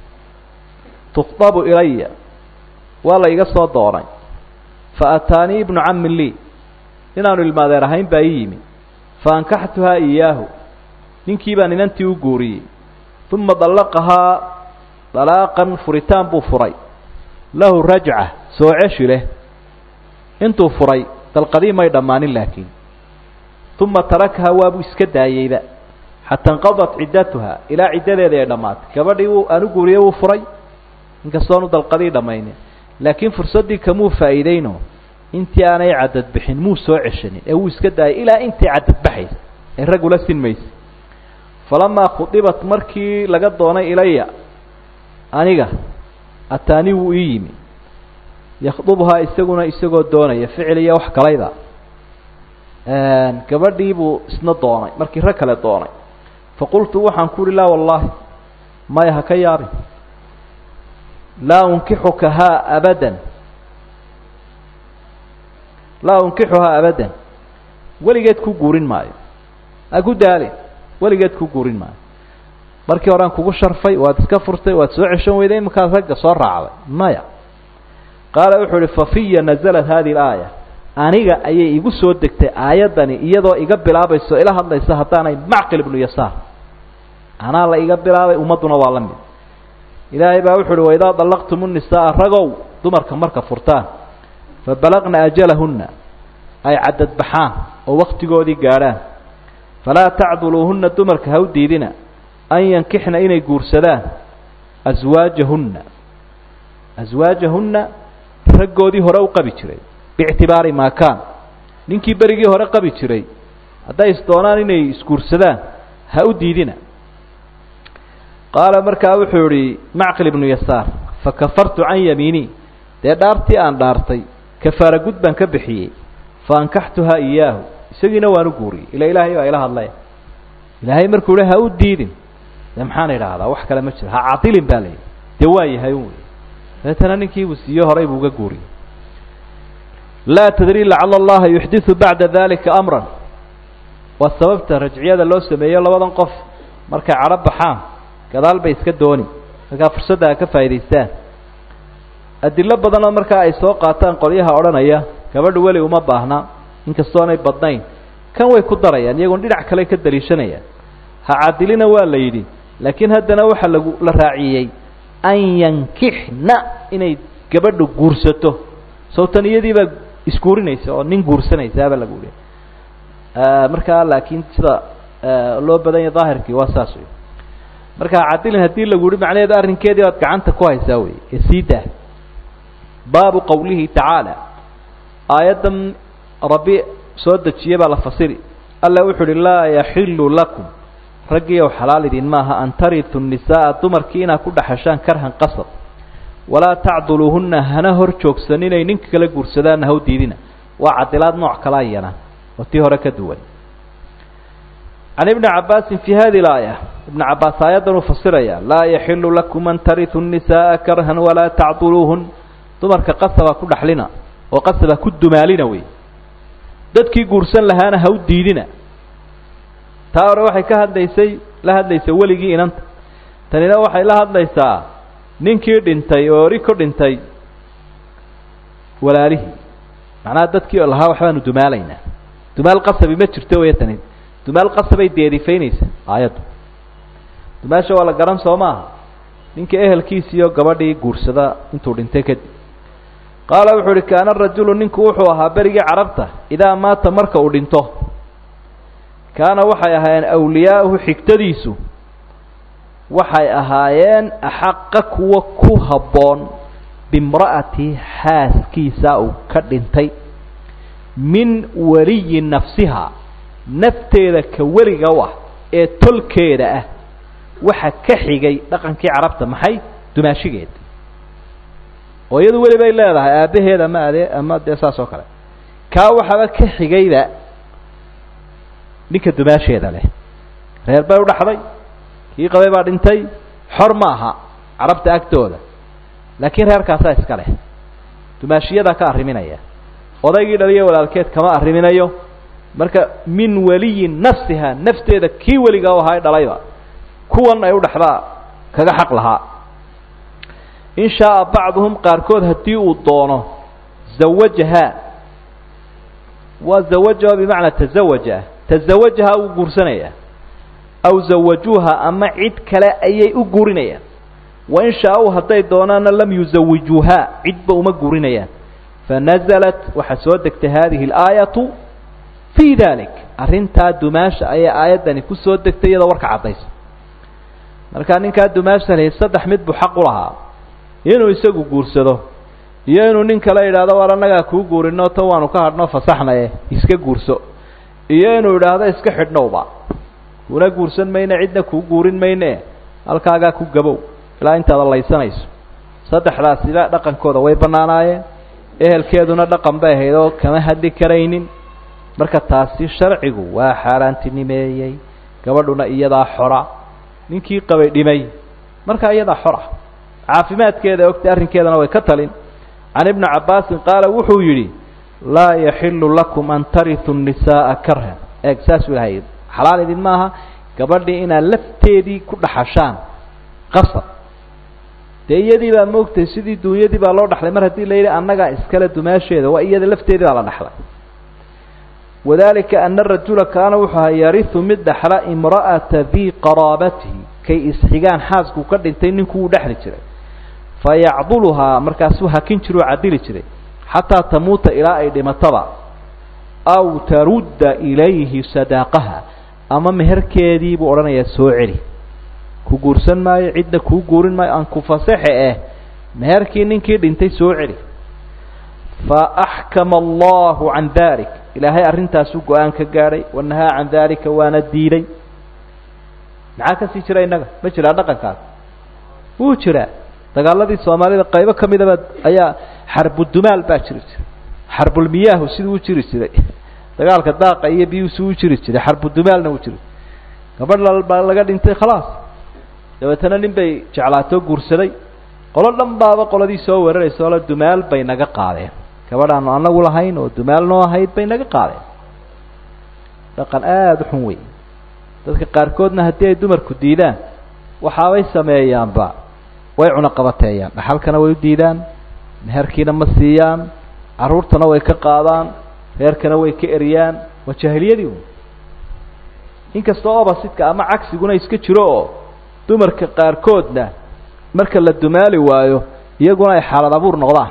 [SPEAKER 1] tukhdabu ilaya waa la iga soo doonay fa ataanii ibnu cammi lii inaanu ilmaadeer ahayn baa ii yimi fa ankaxtuhaa iyaahu ninkii baan inantii u guuriyey uma dallaqahaa dalaaqan furitaan buu furay lahu rajca soo ceshi leh intuu furay dalqadii may dhammaanin laakiin uma tarakahaa waabuu iska daayeyba xataa inqadat ciddatuha ilaa ciddadeedii ay dhammaatay gabadhii wuu aanu guuriye wuu furay inkastoonu dalqadii dhammaynin laakiin fursaddii kamuu faa'iideyno intii aanay cadad bixin muu soo ceshanin ee wuu iska daayay ilaa intii cadad baxaysa ee raggula sinmaysa falamaa khudibat markii laga doonay ilaya aniga ataani wuu ii yimi yakhdubhaa isaguna isagoo doonaya ficil iyo wax kalayda gabadhii buu isna doonay markii rag kale doonay faqultu waxaan ku uhi laa wallaahi maya ha ka yaabin laa unkixuka haa abadan laa unkixuhaa abadan weligeed ku guurin maayo ha ku daalin weligeed ku guurin maayo markii horean kugu sharfay waad iska furtay waad soo ceshan weyday iminkaad ragga soo raacday maya qaala wuxuu uhi fafiya nazalat hadihi alaaya aniga ayay igu soo degtay aayaddani iyadoo iga bilaabayso ila hadlaysa haddaanay macqil ibnu yasaar anaa la iga bilaabay ummadduna waa la mid ilaahay baa wuxu uhi waidaa dallaqtum unisaaa ragow dumarka marka furtaan fabalaqna ajalahunna ay cadadbaxaan oo waktigoodii gaadhaan falaa tacduluuhunna dumarka ha u diidina an yankixna inay guursadaan aswaajahunna aswaajahunna raggoodii hore u qabi jiray biictibaari maa kaan ninkii berigii hore qabi jiray hadday isdoonaan inay isguursadaan ha u diidina qaala markaa wuxuu idhi macqil ibnu yasaar fakafartu can yamiinii dee dhaartii aan dhaartay kafaara gud baan ka bixiyey fa ankaxtuhaa iyaahu isagiina waan u guuriyey ila ilaahay baa ila hadlaya ilaahay markuu hi ha u diidin dee maxaan idhaahdaa wax kale ma jiro ha cadilin baa layidhi dee waa yahay un dabeetana ninkiibuu siiyo horay buu uga guuriyey laa tadri lacala allaha yuxdiu bacda dalika amran waa sababta rajciyada loo sameeyo labadan qof markay cadho baxaan gadaal bay iska dooni markaa fursadda a ka faa'idaystaan adilo badanoo markaa ay soo qaataan qolyaha odhanaya gabadha weli uma baahna inkastoonay badnayn kan way ku darayaan iyagoon dhinac kale ka daliishanayaan ha cadilina waa la yidhi laakiin haddana waxaa lagu la raaciyey an yankixna inay gabadhu guursato sawtan iyadiibaa isguurinaysa oo nin guursanaysaaba lagu yihi markaa laakiin sida loo badan yahay daahirkii waa saas wey marka cadilin haddii lagu yihi macnaheedu arrinkeedii baad gacanta ku haysaa wey ee sii daa baabu qowlihi tacaala aayaddan rabbi soo dejiye baa la fasiri alla wuxu uhi laa yaxilu lakum raggiiow xalaal idin maaha an taritu nisaaa dumarkii inaad ku dhexeshaan karhan qasab walaa tacduluuhunna hana hor joogsan inay ninka kala guursadaanna ha u diidina waa cadilaad nooc kala iyana oo tii hore ka duwan can ibni cabaasin fi hadi laaya ibna cabaas aayaddan uu fasiraya laa yaxilu lakum an taritu nisaaa karhan walaa tacduluuhun dumarka qasaba ku dhaxlina oo qasaba ku dumaalina wey dadkii guursan lahaana ha u diidina taa hore waxay ka hadlaysay la hadlaysay weligii inanta tanina waxay la hadlaysaa ninkii dhintay oo ori ku dhintay walaalihii macnaha dadkii oo lahaa waxbaanu dumaalaynaa dumaal qasabi ma jirto wey tani dumaal qasabay deerifaynaysa aayaddu dumaasha waa la garan soo maaha ninka ehelkiisiiyo gabadhii guursada intuu dhintay kadib qaala wuxuu uhi kaana rajulu ninku wuxuu ahaa berigii carabta idaa maata marka uu dhinto kaana waxay ahaayeen awliyaa'uhu xigtadiisu waxay ahaayeen axaqa kuwa ku habboon bimra'ati xaaskiisa uu ka dhintay min waliyi nafsiha nafteeda ka weliga u ah ee tolkeeda ah waxa ka xigay dhaqankii carabta maxay dumaashigeeda oo iyadu weli bay leedahay aabbaheed ama adee ama dee saas oo kale kaa waxaba ka xigayba ninka dumaasheeda leh reer bay u dhaxday kii qabay baa dhintay xor ma aha carabta agtooda laakiin reerkaasaa iska leh dumaashiyadaa ka arriminaya odaygii dhaliyo walaalkeed kama arriminayo marka min waliyi nafsiha nafteeda kii weliga u ahaa dhalayba kuwan ay u dhexdaa kaga xaq lahaa in shaaa bacduhum qaarkood haddii uu doono zawajahaa waa zawajaha bimacnaa tazawaja tazawajaha uu guursanaya aw zawajuuha ama cid kale ayay u guurinayaan wain shaa-uu hadday doonaana lam yuzawijuuhaa cidba uma guurinayaan fanazalat waxaa soo degtay hadihi alaayatu fii dalik arrintaa dumaasha ayaa aayaddani ku soo degtay iyadoo warka caddaysa markaa ninkaa dumaasha lahi saddex mid buu xaq u lahaa inuu isagu guursado iyo inuu nin kale yidhaahdo war annagaa kuu guurino tan waanu ka hadhno fasaxnaye iska guurso iyo inuu idhaahdo iska xidhnowba kuna guursan mayne cidna kuu guurin mayne halkaagaa ku gabow ilaa intaada laysanayso saddexdaasiba dhaqankooda way bannaanaayeen ehelkeeduna dhaqan bay ahayd oo kama hadli karaynin marka taasi sharcigu waa xaaraantinimeeyey gabadhuna iyadaa xora ninkii qabay dhimay markaa iyadaa xora caafimaadkeeda ogtay arrinkeedana way ka talin can ibni cabbaasin qaala wuxuu yidhi laa yaxilu lakum an taritu nisaaa karhan eeg saasuu ilahay xalaal idin maaha gabadhii inaad lafteedii ku dhaxashaan qasab dee iyadii baa moogtay sidii duunyadii baa loo dhaxlay mar haddii la yidhi annagaa iskale dumaasheeda waa iyada lafteedii baa la dhaxlay wadalika ana rajula kaana wuxuu ahaa yarihu mid dhaxla imra'ata dii qaraabatihi kay isxigaan xaaskuu ka dhintay ninkuu u dhexli jiray fayacduluhaa markaasuu hakin jira oo cadili jiray xataa tamuuta ilaa ay dhimataba aw tarudda ilayhi sadaaqaha ama meherkeedii buu odhanayaa soo celi ku guursan maayo cidna kuu guurin maayo aan ku fasaxe eh meherkii ninkii dhintay soo celi fa axkama allahu can dalik ilaahay arrintaasuu go-aan ka gaadhay wanahaa can dalika waana diiday maxaa kasii jira innaga ma jiraa dhaqankaas wuu jiraa dagaaladii soomaalida qaybo ka midaba ayaa xarbudumaal baa jiri jiray xarbulmiyaahu siduu u jiri jiray dagaalka daaqa iyo biyuusi u jiri jiray xarbudumaalna uu jiri gabadh baa laga dhintay khalaas dabeetana nin bay jeclaatoo guursaday qolo dhan baaba qoladii soo weeraraysa oola dumaal bay naga qaadeen gabadhaanu anagu lahayn oo dumaal noo ahayd bay naga qaadeen dhaqan aada u xun wey dadka qaarkoodna haddii ay dumarku diidaan waxaabay sameeyaanba way cunaqabateeyaan dhaxalkana way u diidaan meherkiina ma siiyaan carruurtana way ka qaadaan reerkana way ka eriyaan waa jaahiliyadii un inkastoo obasidka ama cagsiguna iska jiro oo dumarka qaarkoodna marka la dumaali waayo iyaguna ay xaalad abuur noqdaan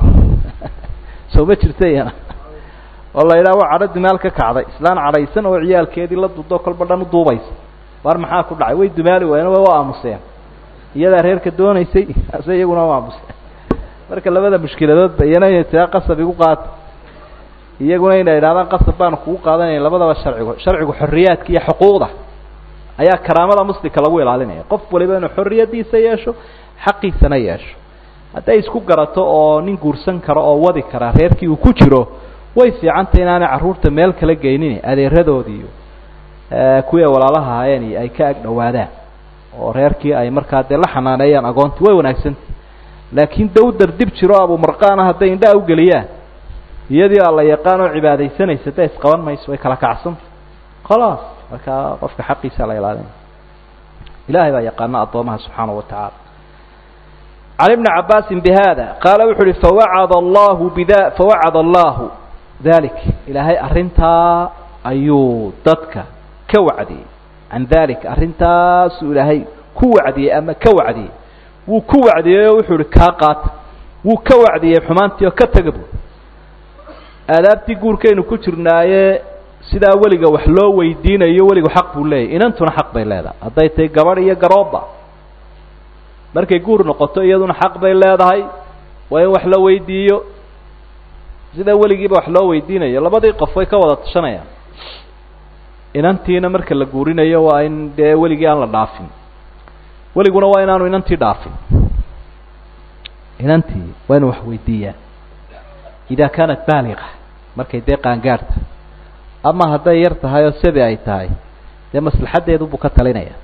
[SPEAKER 1] soo ma jirta iyana oo la yidhaha waa cadho dumaal ka kacday islaan cadhaysan oo ciyaalkeedii la dudo kolba dhan u duubaysa war maxaa ku dhacay way dumaali waayeen way u aamuseen iyadaa reerka doonaysay ase iyaguna u aamuseen marka labada mushkiladoodba iyana inay taa qasab igu qaata iyaguna inay idhahdaan qasab baanu kugu qaadanaya labadaba sharcigu sharcigu xorriyaadka iyo xuquuqda ayaa karaamada muslimka lagu ilaalinaya qof waliba inuu xorriyadiisa yeesho xaqiisana yeesho hadday isku garato oo nin guursan karo oo wadi kara reerkii uu ku jiro way fiicantay inaanay carruurta meel kala geynin adeeradoodi iyo kuwii ay walaalaha ahaayeen ay ka ag dhowaadaan oo reerkii ay markaa dee la xanaaneeyaan agoontii way wanaagsantah laakiin dawdar dib jiro abumarqaana hadday indhaa ugeliyaan iyadii aa la yaqaan oo cibaadaysanaysa dee isqaban mayso way kala kacsanta khalaas markaa qofka xaqiisa la ilaalinaya ilahay baa yaqaana addoomaha subxaanahu wa tacaala can ibni cabaasin bihada qaala wuxu uhi fawacada allahu bida fawacada allahu dalik ilaahay arrintaa ayuu dadka ka wacdiyey can dalik arrintaasuu ilaahay ku wacdiyey ama ka wacdiyey wuu ku wacdiyey oo wuxuu ihi kaa qaata wuu ka wacdiyey xumaantii oo ka taga bu aadaabtii guurkaynu ku jirnaaye sidaa weliga wax loo weydiinayo weligu xaq buu leeyahy inantuna xaq bay leedahay hadday tahay gabadh iyo garooba markay guur noqoto iyaduna xaq bay leedahay waa in wax la weydiiyo sida weligiiba wax loo weydiinayo labadii qof way ka wada tashanayaan inantiina marka la guurinayo waa in dee weligii aan la dhaafin weliguna waa inaanu inantii dhaafin inantii waa inu wax weydiiyaan ida kaanat baaliqa markay dee qaangaadhta ama hadday yar tahay oo sabi ay tahay dee maslaxaddeedu buu ka talinaya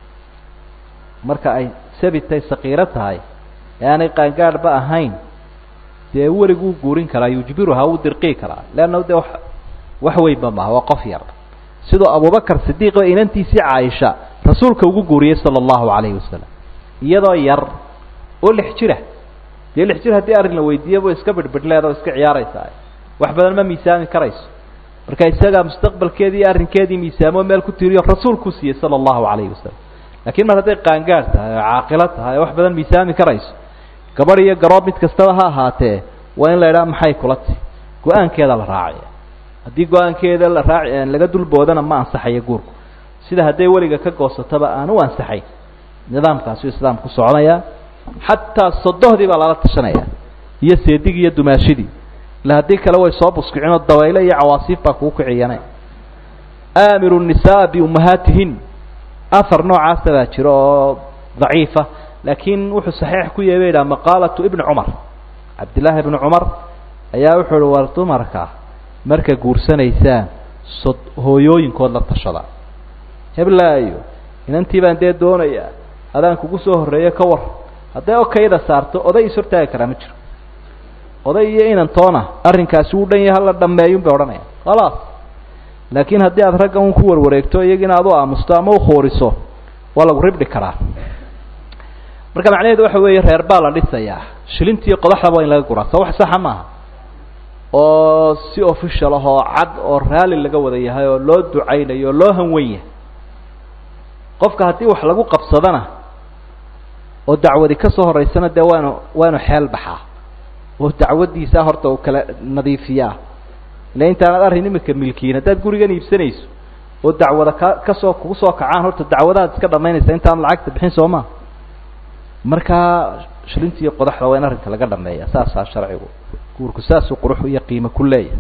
[SPEAKER 1] marka ay sabi tay sakiiro tahay ee aanay qaangaadhba ahayn dee weliguu guurin karaa yujbiruha wuu dirqii karaa leanna dee wax wax weynba maha waa qof yar sidoo abubakar sidiiqba inantiisii caaisha rasuulka ugu guuriyey sala allahu calayhi wasalam iyadoo yar oo lix jira dee lix jir haddii arrin la weydiiyo bu iska bidhbidhleeda oo iska ciyaaraysaa wax badan ma miisaami karayso marka isagaa mustaqbalkeedii iyo arrinkeedii miisaamo meel ku tiiriyo rasuulkuu siiyey sala allahu calayhi wasalam laakiin mar hadday qaangaar tahay oo caaqilo tahay oo wax badan miisaami karayso gabadh iyo garoob mid kastaba ha ahaatee waa in la idhaha maxay kula ti go-aankeeda la raacaya haddii go-aankeeda la raaci laga dulboodana ma ansaxayo guurku sida hadday weliga ka goosataba aan u ansaxayn nidaamkaasuu islaamku soconaya xataa sodohdii baa lala tashanaya iyo seedigii iyo dumaashidii ila haddii kale way soo buskicinoo dabayle iyo cawaasiif baa kugu kiciyane aamiru nisaa biummahaatihin ahar noocaasa baa jiro oo daciifa laakiin wuxuu saxiix ku yahay ba yidhaha maqaalatu ibni cumar cabdillaahi ibni cumar ayaa wuxuu uhi war dumarka marka guursanaysaan so hooyooyinkood la tashada heblaayo inantii baan dee doonayaa adaan kugu soo horreeyo ka war hadday okayda saarto oday is hortaagi karaa ma jiro oday iyo inantoona arrinkaasi uu dhan yaha la dhameeyun bay odhanaya khalaas laakiin haddii aad ragga un ku warwareegto iyagiina aad u aamusto ama ukhooriso waa lagu ribdhi karaa marka macnaheedu waxa weeye reer baa la dhisayaa shilintiiyo qodaxdaba waa in laga guraa sa wax saxa maaha oo si official ah oo cad oo raalli laga wada yahay oo loo ducaynayo oo loo hanwen yahay qofka haddii wax lagu qabsadana oo dacwadi ka soo horeysana dee waanu waanu xeel baxaa oo dacwaddiisa horta uu kala nadiifiyaa ila intaanad arrin imika milkiin haddaad gurigan iibsanayso oo dacwada ka kasoo kugu soo kacaan horta dacwadaad iska dhamaynaysa intaan lacagta bixin soo maa markaa shilinta iyo qodaxda waa in arrinka laga dhameeya saasaa sharcigu guurku saasuu qurux iyo qiimo ku leeyahay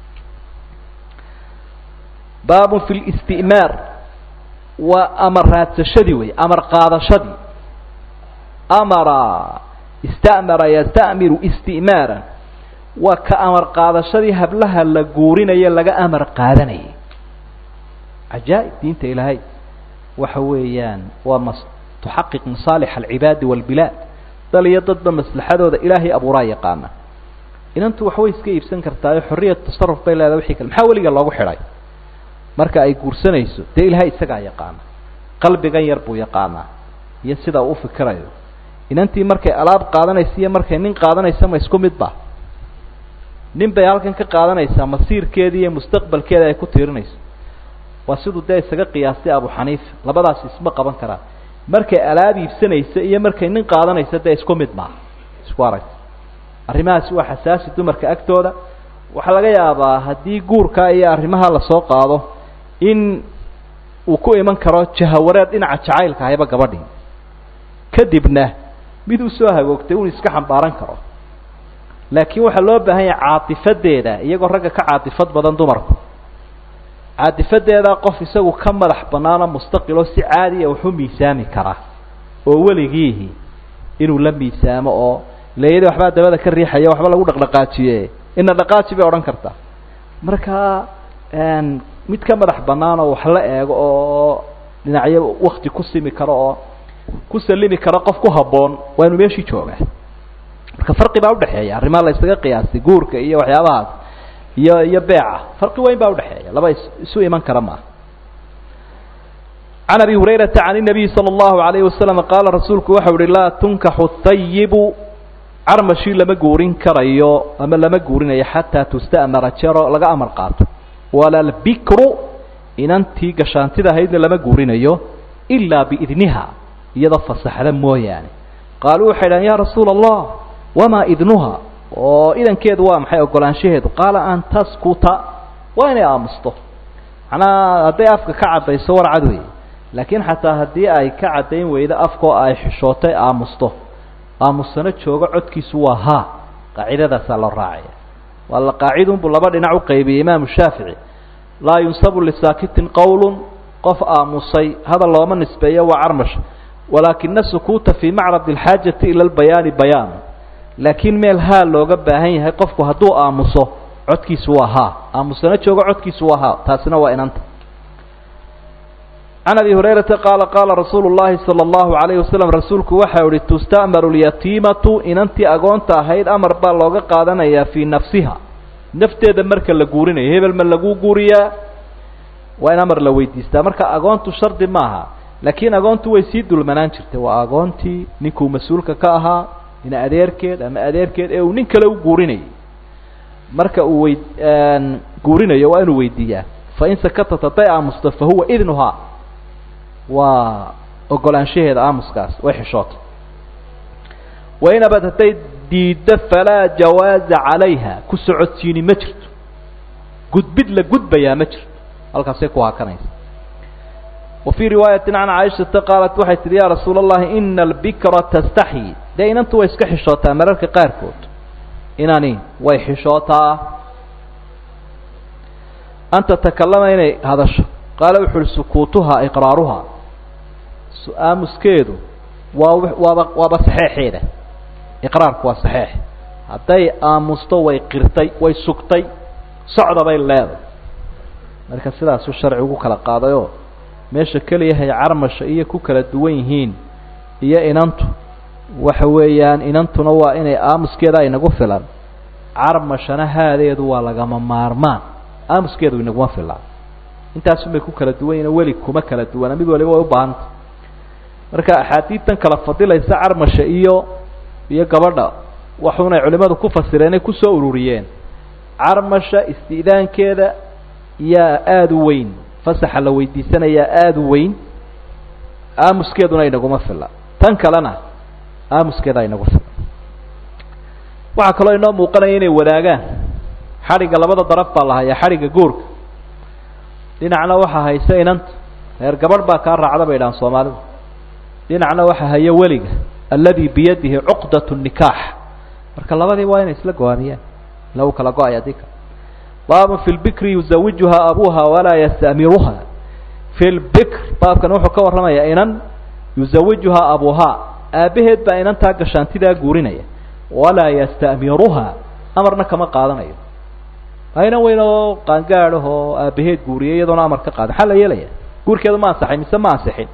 [SPEAKER 1] baabun fi listi'maar waa amar raadsashadii wey amar qaadashadii amara istamara yastamiru istimaaran waa ka amar qaadashadii hablaha la guurinayo laga amar qaadanayay cajaa'ib diinta ilaahay waxa weeyaan waa mas tuxaqiq masaalix alcibaadi walbilaad dal iyo dadba maslaxadooda ilaahay abuuraa yaqaana inantu waxbay iska iibsan kartaayo xorriyat tasaruf bay leedahay wixii kale maxaa weliga loogu xidhay marka ay guursanayso dee ilaahay isagaa yaqaana qalbigan yar buu yaqaanaa iyo sida uu ufikirayo inantii markay alaab qaadanaysa iyo markay nin qaadanaysa ma isku midba nin bay halkan ka qaadanaysaa masiirkeeda iyo mustaqbalkeeda ay ku tiirinayso waa siduu dee isaga qiyaastay abu xaniifa labadaas isma qaban karaan markay alaab iibsanaysa iyo markay nin qaadanaysa dee isku mid maaha isku aragta arrimahaasi waa xasaasi dumarka agtooda waxaa laga yaabaa haddii guurka iyo arrimaha lasoo qaado in uu ku iman karo jahawareed dhinaca jacaylka ahayba gabadhii kadibna mid usoo hagoogtay un iska xambaaran karo laakiin waxaa loo baahan yahay caatifadeeda iyagoo ragga ka caatifad badan dumarku caatifadeeda qof isagu ka madax banaano mustaqiloo si caadiya waxu miisaami kara oo weligiihi inuu la miisaamo oo leeyada waxbaa dabada ka riixaya waxba lagu dhaqdhaqaajiye ina dhaqaaji bay odhan kartaa marka mid ka madax bannaan oo wax la eego oo dhinacyo wakti ku simi karo oo ku salimi karo qof ku habboon waa inuu meeshii joogaa marka farqi baa udhexeeya arrimaha la ysaga qiyaastay guurka iyo waxyaabahaas iyo iyo beeca farqi weyn baa udhexeeya laba is isu iman kara maaha can abi hurayrata can الnabiyi salى اllahu alayhi wasalam qaala rasuulku waxau uhi laa tunkaxu hayibu carmashii lama guurin karayo ama lama guurinayo xataa tusta'mara jero laga amar qaato wala lbikru inantii gashaantida ahaydna lama guurinayo ilaa biidniha iyadoo fasaxda mooyaane qaaluu waxay dhahan ya rasuula allah wamaa idnuha oo idankeedu waa maxay ogolaanshaheedu qaala an taskuta waa inay aamusto macnaha hadday afka ka caddayso war cad wey laakiin xataa haddii ay ka caddayn weydo afkoo ay xishootay aamusto aamusano joogo codkiisu waa haa qaacidadaasaa loo raacaya waa la qaacidunbuu laba dhinac u qaybiyey imaamu shaafici laa yunsabu lisaakitin qowlun qof aamusay hadal looma nisbeeyo waa carmash walaakina sukuuta fii macrad alxaajati ila lbayaani bayaan laakiin meel haa looga baahan yahay qofku hadduu aamuso codkiisu waa haa aamusano joogo codkiisu waa haa taasina waa inanta can abi hurayrata qaala qaala rasuulu llahi sala allahu alayhi wasalam rasuulku waxau ihi tusta'maru lyatiimatu inantii agoonta ahayd amar baa looga qaadanayaa fii nafsiha nafteeda marka la guurinayo hebel ma lagu guuriyaa waa in amar la weydiistaa marka agoontu shardi maaha laakiin agoontu way sii dulmanaan jirtay waa agoontii ninkuu mas-uulka ka ahaa in adeerkeed ama adeerkeed ee uu nin kale u guurinayay marka uu wey guurinayo waa inuu weydiiyaa fain sakatat hadday aamusto fa huwa idnuhaa waa ogolaanshaheeda aamuskaas way xishootay wain abad hadday diiddo falaa jawaaza calayha ku socodsiini ma jirto gudbid la gudbayaa ma jirto halkaasay ku hakanaysa wa fii riwaayati can caaishata qaalat waxay tihi ya rasuula allahi ina albikra tastaxyi dee inantu way iska xishootaa mararka qaarkood inani way xishootaa an tatakallama inay hadasho qaala wuxu uhi sukuutuhaa iqraaruhaa aamuskeedu waa waaba waaba saxeexeeda iqraarku waa saxeex hadday aamusto way qirtay way sugtay socda bay leeday marka sidaasuu sharci ugu kala qaadayoo meesha keliyahay carmasha iyo ku kala duwan yihiin iyo inantu waxa weeyaan inantuna waa inay aamuskeeda inagu filan carmashana haadeedu waa lagama maarmaan aamuskeedu inaguma filan intaasunbay ku kala duwan yihin weli kuma kala duwana mid waliba way u baahanta marka axaadiidtan kala fadilaysa carmasha iyo iyo gabadha waxunay culimadu ku fasireen ay kusoo ururiyeen carmasha isti'daankeeda yaa aada u weyn fasaxa la weydiisanayaa aada u weyn aamuskeeduna inaguma fila tan kalena aamuskeeda inagu fila waxaa kaloo inoo muuqanaya inay wadaagaan xadhigga labada daraf baa la hayaa xadhigga guurka dhinacna waxaa haysa inanta reer gabadh baa kaa raacda bay dhahaan soomaalidu dhinacna waxaa haya weliga aladi biyadihi cuqdat nikaax marka labadii waa inay isla go-aamiyaan ila u kala go-ay adii ka baabun fi lbikri yuzawijuhaa abuha walaa yastamiruha fi lbikr baabkan wuxuu ka warramayaa inan yuzawijuhaa abuhaa aabbaheed baa inantaa gashaantidaa guurinaya walaa yastamiruha amarna kama qaadanayo ayna weyn oo qaangaadh oo aabaheed guuriyay iyadoona amar ka qaada maxaa la yeelaya guurkeedu ma ansaxay mise ma ansixin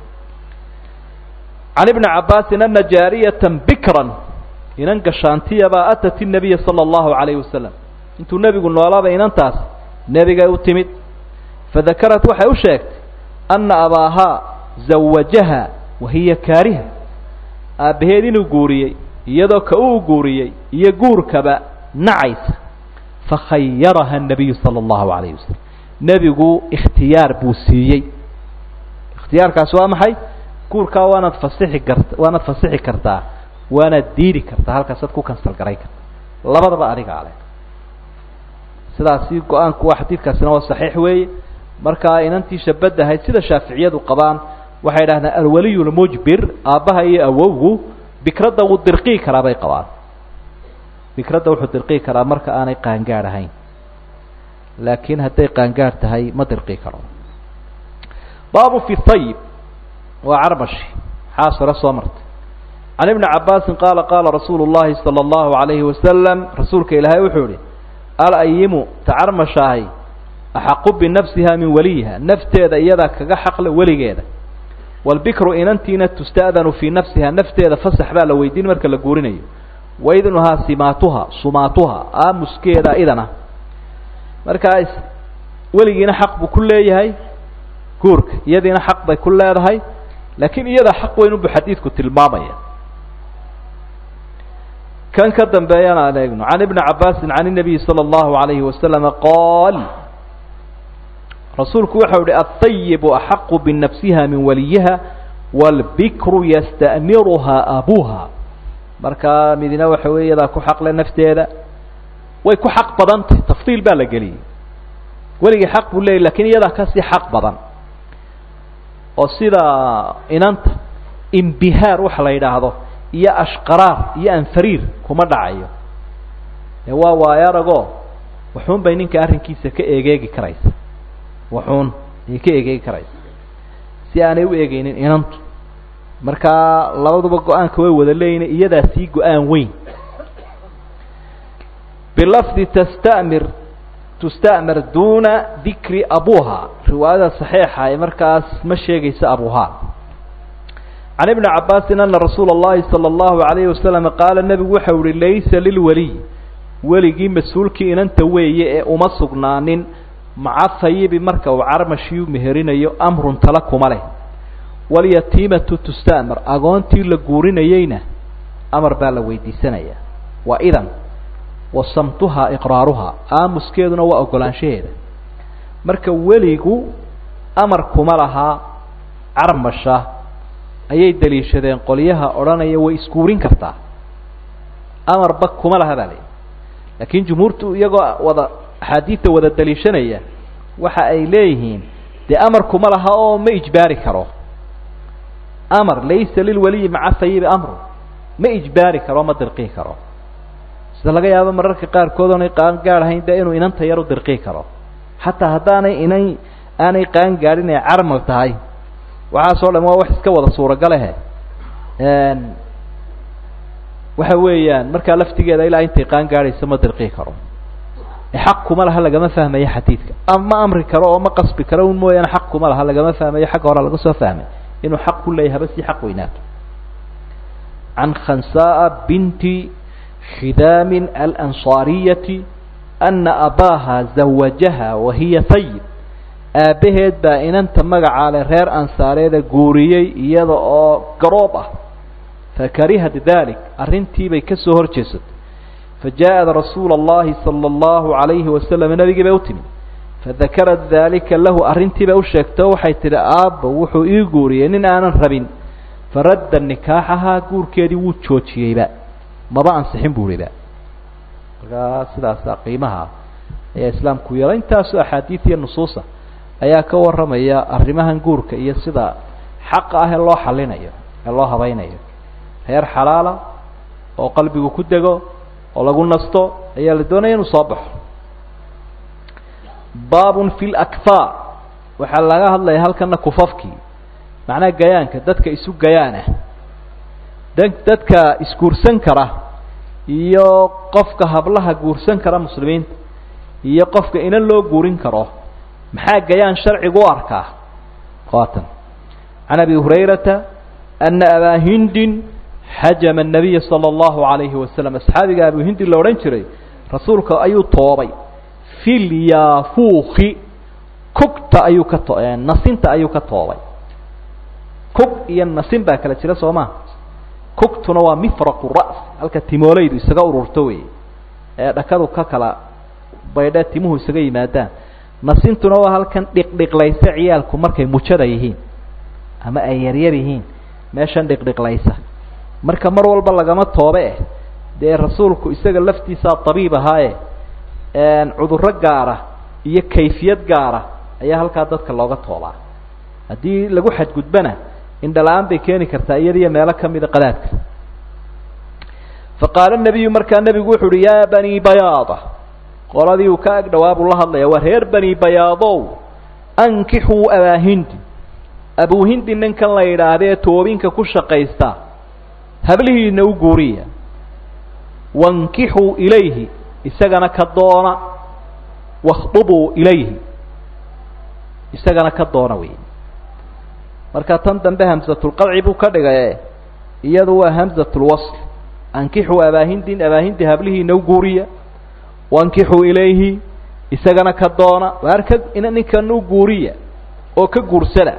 [SPEAKER 1] can ibni cabaasin ana jaariyata bikran inan gashaantiyabaa atat inabiya sala allahu calayhi wasalam intuu nebigu noolaaba inantaas nebigay u timid fadakarat waxay u sheegtay ana abaahaa zawajaha wahiya kaariha aabbaheed inuu guuriyey iyadoo ka uu guuriyey iyo guurkaba nacaysa fakhayaraha الnabiyu salى اllahu alayh wasalam nebigu ikhtiyaar buu siiyey ikhtiyaarkaasi waa maxay guurkaa waanaad fasixi karta waanaad fasixi kartaa waanaad diidi kartaa halkaasaad ku kansal garay karta labadaba adiga ale sidaasi go-aanku waa xadiidkaasina waa saxiix weeye markaa inantii shabadahayd sida shaaficiyadu qabaan waxay idhahdeen alwaliy lmujbir aabbaha iyo awowgu bikradda wuu dirqii karaa bay qabaan bikradda wuxuu dirqii karaa marka aanay qaangaadh ahayn laakiin hadday qaangaadh tahay ma dirqii karo baabu fi hayib waa carmashi xaas hore soo martay can ibni cabaasin qaala qaala rasuulu llahi sala allahu alayhi wasalam rasuulka ilaahay wuxuu ihi alayimu ta carmashaahay axaqu binafsiha min waliyiha nafteeda iyadaa kaga xaqle weligeeda walbikru inantiina tusta'danu fii nafsiha nafteeda fasax baa la weydiin marka la guurinayo waidnuhaa simaatuha sumaatuha aamuskeeda idana markaa weligiina xaq buu ku leeyahay guurka iyadiina xaq bay ku leedahay laakiin iyada xaq weyn unbu xadiidku tilmaamaya kan ka dambeeyana aan eegno can ibni cabaasin can الnabiyi salى اllahu alayhi wasalama qaal rasuulku waxau uhi aلطayibu axaqu binafsiha min waliyiha wاlbikru yasta'miruhaa abuha markaa midina waxa wey iyadaa ku xaqle nafteeda way ku xaq badantay tafdiil baa la geliyey weligii xaq buu leeyay lakin iyadaa kasii xaq badan oo sida inanta imbihaar waxa la yidhaahdo iyo ashqaraar iyo anfariir kuma dhacayo ee waa waayo aragoo waxuun bay ninka arrinkiisa ka egeegi karaysa waxuun ayay ka egeegi karaysa si aanay u eegeynin inantu markaa labaduba go-aanka way wada leeyihin iyadaa sii go-aan weyn bilafdi tastamir tustamir duna dikri abuha riwaayada saxiixa ee markaas ma sheegaysa abuha can ibni cabaasin ana rasuula اllahi salى اllahu alayhi wasalam qaala nebigu waxau uhi laysa lilwaliy weligii mas-uulkii inanta weeye ee uma sugnaanin maca hayibi marka uu carmashiu meherinayo amrun tala kuma leh walyatiimatu tustamir agoontii la guurinayeyna amar baa la weydiisanaya waa idan wa samtuhaa iqraaruhaa aamuskeeduna waa ogolaanshaheeda marka weligu amar kuma lahaa carmasha ayay daliishadeen qolyaha odhanaya way isguurin kartaa amarba kuma laha baa layihi laakiin jumhuurtu iyagoo wada axaadiidta wada daliishanaya waxa ay leeyihiin dee amar kuma laha oo ma ijbaari karo amar laysa lilwaliyi maca hayibi amru ma ijbaari karo ma dirqii karo sida laga yaabo mararka qaarkood oonay qaan gaadhahayn dee inuu inanta yar u dirqii karo xataa haddaanay inan aanay qaan gaadhin ay carmal tahay waxaasoo dham waa wax iska wada suuragalehe waxa weeyaan markaa laftigeeda ilaa intay qaan gaadhayso ma dirqii karo xaq kuma laha lagama fahmayo xadiidka ama amri karo oo ma qasbi karo un mooyaane xaq kuma laha lagama fahmayo xagga hore laga soo fahmay inuu xaq ku leeyahay haba sii xaq weynaato can khansaaa binti khidaamin alansaariyati ana abaaha zawajaha wahiya hayib aabbaheed baa inanta magacaa le reer ansaareeda guuriyey iyada oo garoob ah fakarihat dalik arrintiibay ka soo hor jeesatay fajaءat rasuula اllahi salى اllahu عalayhi wasalam nebigii bay u timi fadakarat dalika lahu arrintii bay u sheegtay oo waxay tidhi aabba wuxuu ii guuriyey nin aanan rabin faradda nikaaxahaa guurkeedii wuu joojiyeyba maba ansixin bu ihiba markaa sidaasa qiimaha ayaa islaamku yeela intaasoo axaadiid iyo nusuusa ayaa ka warramaya arrimahan guurka iyo sida xaqa ah ee loo xalinayo ee loo habaynayo reer xalaala oo qalbigu ku dego oo lagu nasto ayaa la doonaya inuu soo baxo baabun fi lakfaa waxaa laga hadlaya halkana kufafkii macnaha gayaanka dadka isu gayaanah da dadka isguursan kara iyo qofka hablaha guursan kara muslimiinta iyo qofka inan loo guurin karo maxaa gayaan sharcigu u arkaa qaatan can abi hurayrata ana abaa hindin xajama الnabiya salى اllahu عalayhi wasalam asxaabiga abu hindi la odhan jiray rasuulka ayuu toobay filyafuuki kugta ayuu ka to nasinta ayuu ka toobay kug iyo nasin baa kala jira soo ma kugtuna waa mifraqu ra's halka timoolaydu isaga ururto wey ee dhakadu ka kala baydhe timuhu isaga yimaadaan nasintuna waa halkan dhiqdhiqlaysa ciyaalku markay mujada yihiin ama ay yaryar yihiin meeshan dhiqdhiqlaysa marka mar walba lagama toobe eh dee rasuulku isaga laftiisaa tabiib ahaaye cudurro gaara iyo kayfiyad gaara ayaa halkaa dadka looga toobaa haddii lagu xadgudbana indhala-aan bay keeni kartaa iyadiyo meelo kamida qadaadka faqaala nabiyu markaa nebigu wuxu uhi yaa bani bayaada qoladii uu ka ag dhawaa buu la hadlaya waa reer bani bayaadow ankixuu abaahindi abuuhindi ninkan la yidhaahdee toobinka ku shaqaysta hablihiina u guuriya wankixuu ilayhi isagana ka doona wakhdubuu ilayhi isagana ka doona wey marka tan dambe hamsatulqadci buu ka dhigaye iyadu waa hamsatulwasl ankixuu abaahindin abaahindi hablihiina u guuriya wankixuu ilayhi isagana ka doona waar ka ninkan u guuriya oo ka guursada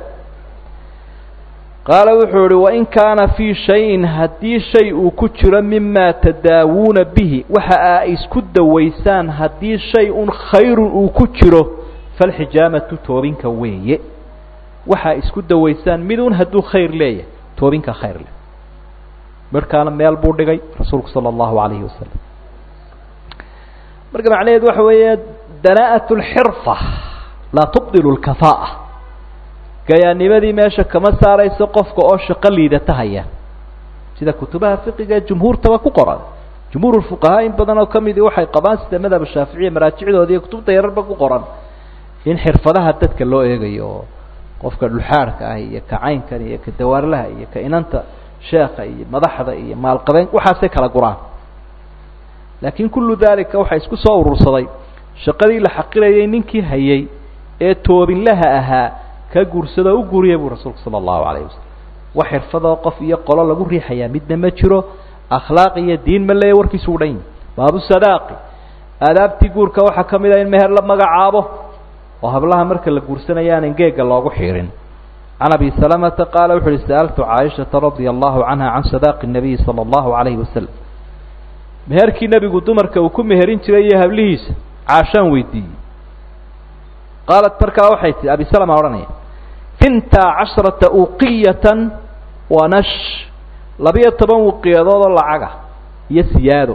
[SPEAKER 1] qaala wuxuu ihi wain kaana fii shayin haddii shay uu ku jiro mima tadaawuuna bihi waxa aa isku dawaysaan haddii shay un khayrun uu ku jiro falxijaamatu toobinka weeye waxaa isku dawaysaan midun hadduu khayr leeyahay toobinka khayr leh markaana meel buu dhigay rasuulku sala allahu alayhi wasalam marka macnaheedu waxa weeye danaa'at lxirfa laa tubdilu lkafaa'a gayaanimadii meesha kama saarayso qofka oo shaqo liidata haya sida kutubaha fiqiga ee jumhuurtaba ku qoran jumhuur fuqahaa in badan oo kamidi waxay qabaan sida madhab shaaficiya maraajicdooda iyo kutubta yararba ku qoran in xirfadaha dadka loo eegayo oo qofka dhulxaadhka ah iyo ka caynkan iyo ka dawaarlaha iyo ka inanta sheekha iyo madaxda iyo maalqabeen waxaasay kala guraan laakiin kullu daalika waxaa isku soo urursaday shaqadii la xaqirayay ninkii hayay ee toobinlaha ahaa ka guursado u guuriya buu rasuulku sala allahu calayhi wasalam wax xirfadoo qof iyo qolo lagu riixayaa midna ma jiro akhlaaq iyo diin ma leeya warkiisu u dhan yahi baabu sadaaqi aadaabtii guurka waxaa ka mid ah in meher la magacaabo oo hablaha marka la guursanaya aan engeega loogu xiirin can abi salamata qaala wuxu uhi sa'altu caaishata radia allahu canha can sadaaqi nabiyi sala allahu calayhi wasalam meherkii nebigu dumarka uu ku meherin jiray iyo hablihiisa caashaan weydiiyey qaalat markaa waxay tihi abi salama odhanaya finta casharata uqiyatan wa nash labiyo toban wuqiyadood oo lacaga iyo siyaado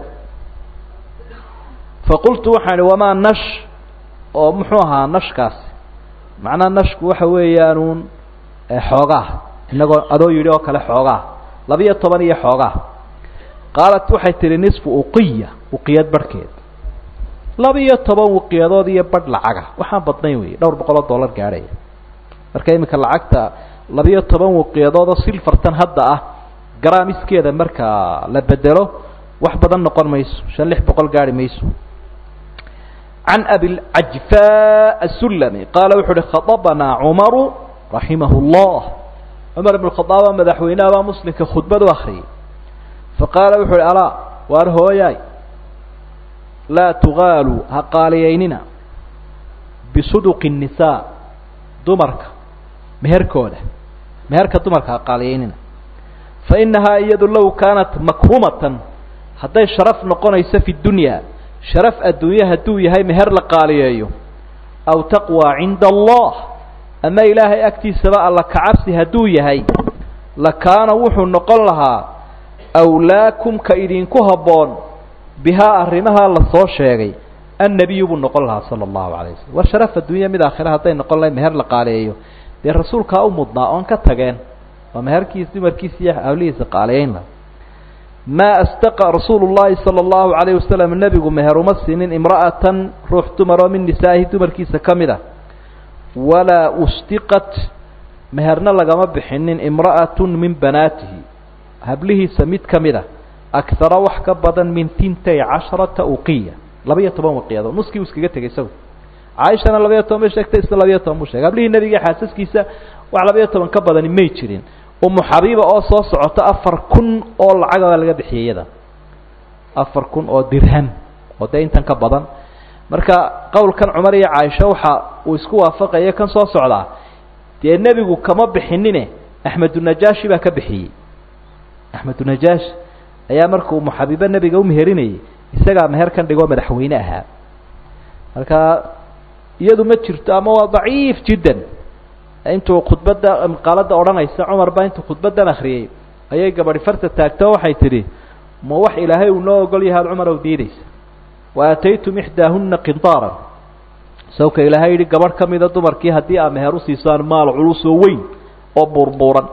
[SPEAKER 1] faqultu waxaan ihi wamaa nash oo muxuu ahaa nashkaasi macnaha nashku waxa weeyaanuun xoogaa inagoo adoo yidhi oo kale xoogaa labiyo toban iyo xoogaa qaalat waxay tihi nisfu uqiya uqiyad barhkeed labiyo toban wuqiyadood iyo badh lacaga waxaan badnayn wey dhowr boqol oo dollar gaadhaya marka iminka lacagta labiyo toban wuqiyadood oo silfartan hadda ah garaamiskeeda marka la bedelo wax badan noqon mayso shan lix boqol gaari mayso can abilcajfa asulami qaala wuxu uhi khadabanaa cumaru raximah llah cumar ibn khadaaba madaxweynaha baa muslimka khudbad u akriyay faqaala wuxu uhi alaa waar hooyaay laa tugaaluu ha qaaliyaynina bisuduqi الnisaa dumarka meherkooda meherka dumarka ha qaaliyaynina fainahaa iyadu low kaanat makrumatan hadday sharaf noqonayso fi dunya sharaf adduunye hadduu yahay meher la qaaliyeeyo aw taqwى cinda allah ama ilaahay agtiisaba alla kacabsi hadduu yahay lakaana wuxuu noqon lahaa awlaakum ka idinku habboon bihaa arrimaha la soo sheegay annebiyu buu noqon lahaa sala allahu alay wasalam war sharaf adduunya mid aakhira hadday noqon lahay meher la qaaliyeeyo dee rasuulkaa u mudnaa oon ka tageen waa meherkiis dumarkiisa iyo hawlihiisa qaaliyeyn laha maa astaqa rasuulu llahi sala allahu alayh wasalam nebigu meher uma siinin imra'atan ruux dumar oo min nisaa'ihi dumarkiisa ka mid a walaa ustiqat meherna lagama bixinin imra'atun min banaatihi hablihiisa mid ka mid a akara wax ka badan min tintay casharata uqiya labiyo toban waqiyadood nuskii uu iskaga tegay isagu caaishana labiyo toban bay sheegtay isna labiyo toban buu shegay hablihii nebiga xaasaskiisa wax labiyo toban ka badani may jirin umu xabiiba oo soo socota afar kun oo lacaga laga bixiyay iyada afar kun oo dirham oo dee intan ka badan marka qowlkan cumar iyo caaisha waxa uu isku waafaqaya kan soo socdaa dee nebigu kama bixinine axmedunajaashi baa ka bixiyey axmedunajaashi ayaa marka umu xabiibe nebiga umeherinayay isagaa meherkan dhigoo madaxweyne ahaa marka iyadu ma jirto ama waa daciif jiddan intuu khudbadda maqaalada odhanaysa cumar baa intuu khudbaddan akriyey ayay gabadhi farta taagto waxay tidhi ma wax ilaahay uu noo ogol yahay ad cumar ow diidaysa wa aataytum ixdaahuna qintaaran sawka ilaahay yidhi gabadh ka mida dumarkii haddii aa meher usiisaan maal culus oo weyn oo buurbuuran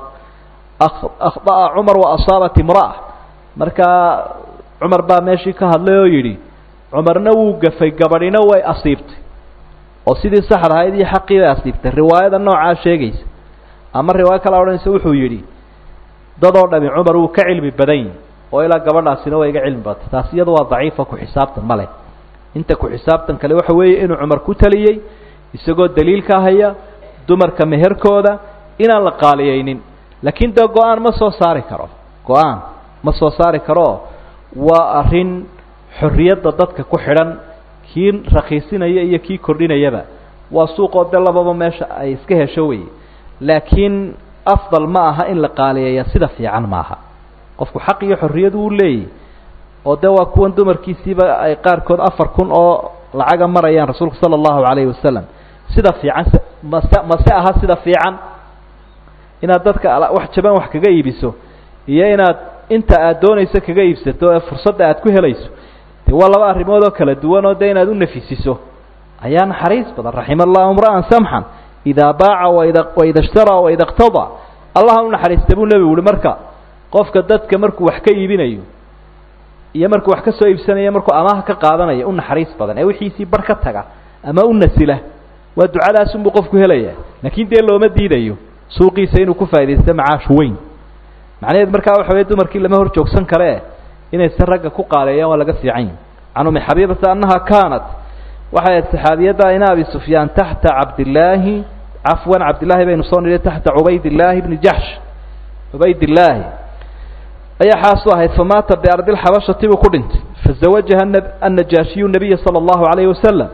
[SPEAKER 1] akhda'a cumar wa asaabat imra'a markaa cumar baa meeshii ka hadlay oo yidhi cumarna wuu gafay gabadhina way asiibtay oo sidii saxda ahayd iyo xaqii bay asiibtay riwaayada noocaa sheegaysa ama riwaayo kala odhanaysa wuxuu yidhi dadoo dhami cumar wuu ka cilmi badan yihi oo ilaa gabadhaasina waa iga cilmi badtay taas iyadu waa daciifa ku xisaabtan male inta ku xisaabtan kale waxa weeye inuu cumar ku taliyey isagoo daliilka haya dumarka meherkooda inaan la qaaliyeynin laakiin dee go-aan ma soo saari karo go-aan ma soo saari karoo waa arrin xorriyadda dadka ku xidhan kii rakhiisinaya iyo kii kordhinayaba waa suuqoo de lababa meesha ay iska hesho wey laakiin afdal ma aha in la qaaliyeeya sida fiican maaha qofku xaq iyo xorriyad uu leeyahy oo de waa kuwan dumarkiisiiba ay qaarkood afar kun oo lacaga marayaan rasuulku sala allahu calayhi wasalam sida fiican mase mase aha sida fiican inaad dadka wax jaban wax kaga iibiso iyo inaad inta aad doonayso kaga iibsato ee fursadda aad ku helayso de waa laba arrimood oo kala duwan oo de inaad u nafisiso ayaa naxariis badan raxima allahu imra'an samxan idaa baaca waida waida ishtaraa waida iqtadaa allaha u naxariista buu nebigu uhi marka qofka dadka markuu wax ka iibinayo iyo markuu wax ka soo iibsanayo markuu amaha ka qaadanayo u naxariis badan ee wixiisii bar ka taga ama u nasila waa ducadaasunbuu qofku helaya laakiin dee looma diidayo suuqiisa inuu ku faa'idaysto macaash weyn macnaheed markaa waxa weye dumarkii lama hor joogsan karee inaysan ragga ku qaaleeyaan waa laga fiican yahi can umi xabiibata annaha kaanat waxay ahayd saxaabiyadda ina abi sufyaan taxta cabdillaahi cafwan cabdillaahi baynu soo nidhi taxta cubaydillaahi bni jaxsh cubaydillaahi ayaa xaasu ahayd famaata biardi lxabashati buu ku dhintay fazawajaha annajaashiyu nabiya sala allahu calayhi wasalam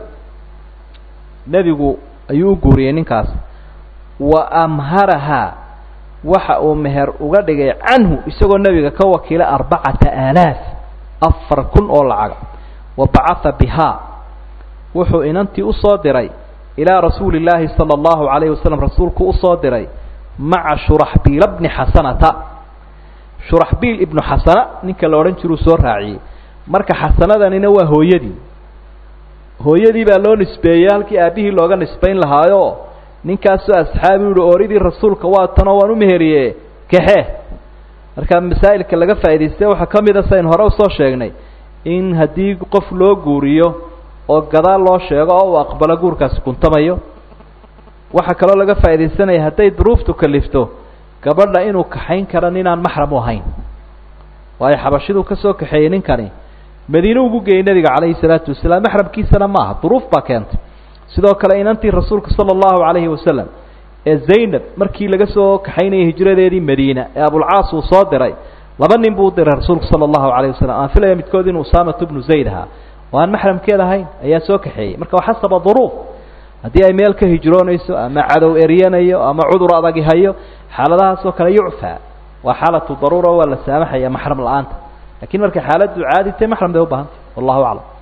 [SPEAKER 1] nebigu ayuu u guuriyey ninkaas wa amharahaa waxa uu meher uga dhigay canhu isagoo nebiga ka wakiila arbacata aalaaf afar kun oo lacaga wa bacatha bihaa wuxuu inantii usoo diray ilaa rasuuli illaahi sala allahu calayhi wasalam rasuulku usoo diray maca shuraxbiila bni xasanata shuraxbiil ibnu xasana ninka la odhan jiruu soo raaciyey marka xasanadanina waa hooyadii hooyadii baa loo nisbeeyey halkii aabbihii looga nisbayn lahaayo ninkaasoo asxaabi uhi ooridii rasuulka waa tanoo waan u meheriye kaxe marka masaa'ilka laga faa'idaystay waxaa ka mid a saynu hore usoo sheegnay in haddii qof loo guuriyo oo gadaal loo sheego oo uu aqbalo guurkaasi kuntamayo waxaa kaloo laga faaidaysanaya hadday duruuftu kalifto gabadha inuu kaxayn karo ninaan maxram u ahayn waayo xabashiduu ka soo kaxeeyey ninkani madiine ugu geeyey nebiga calayhi salaatu wasalaam maxramkiisana maaha duruuf baa keentay sidoo kale inantii rasuulka sala allahu calayhi wasalam ee zaynab markii laga soo kaxaynayay hijradeedii madiina ee abulcaas uu soo diray laba nin buu u diray rasuulku sala allahu calayhi wasalam aan filaya midkood inuu usaamatu bnu zayd ahaa oo aan maxramkeed ahayn ayaa soo kaxeeyey marka waa xasaba duruuf haddii ay meel ka hijroonayso ama cadow eryanayo ama cudur adagi hayo xaaladahaas oo kale yucfaa waa xaalatu daruura waa la saamaxaya maxram la-aanta lakiin markay xaaladdu caadi tahay maxram bay u baahantay wallahu aclam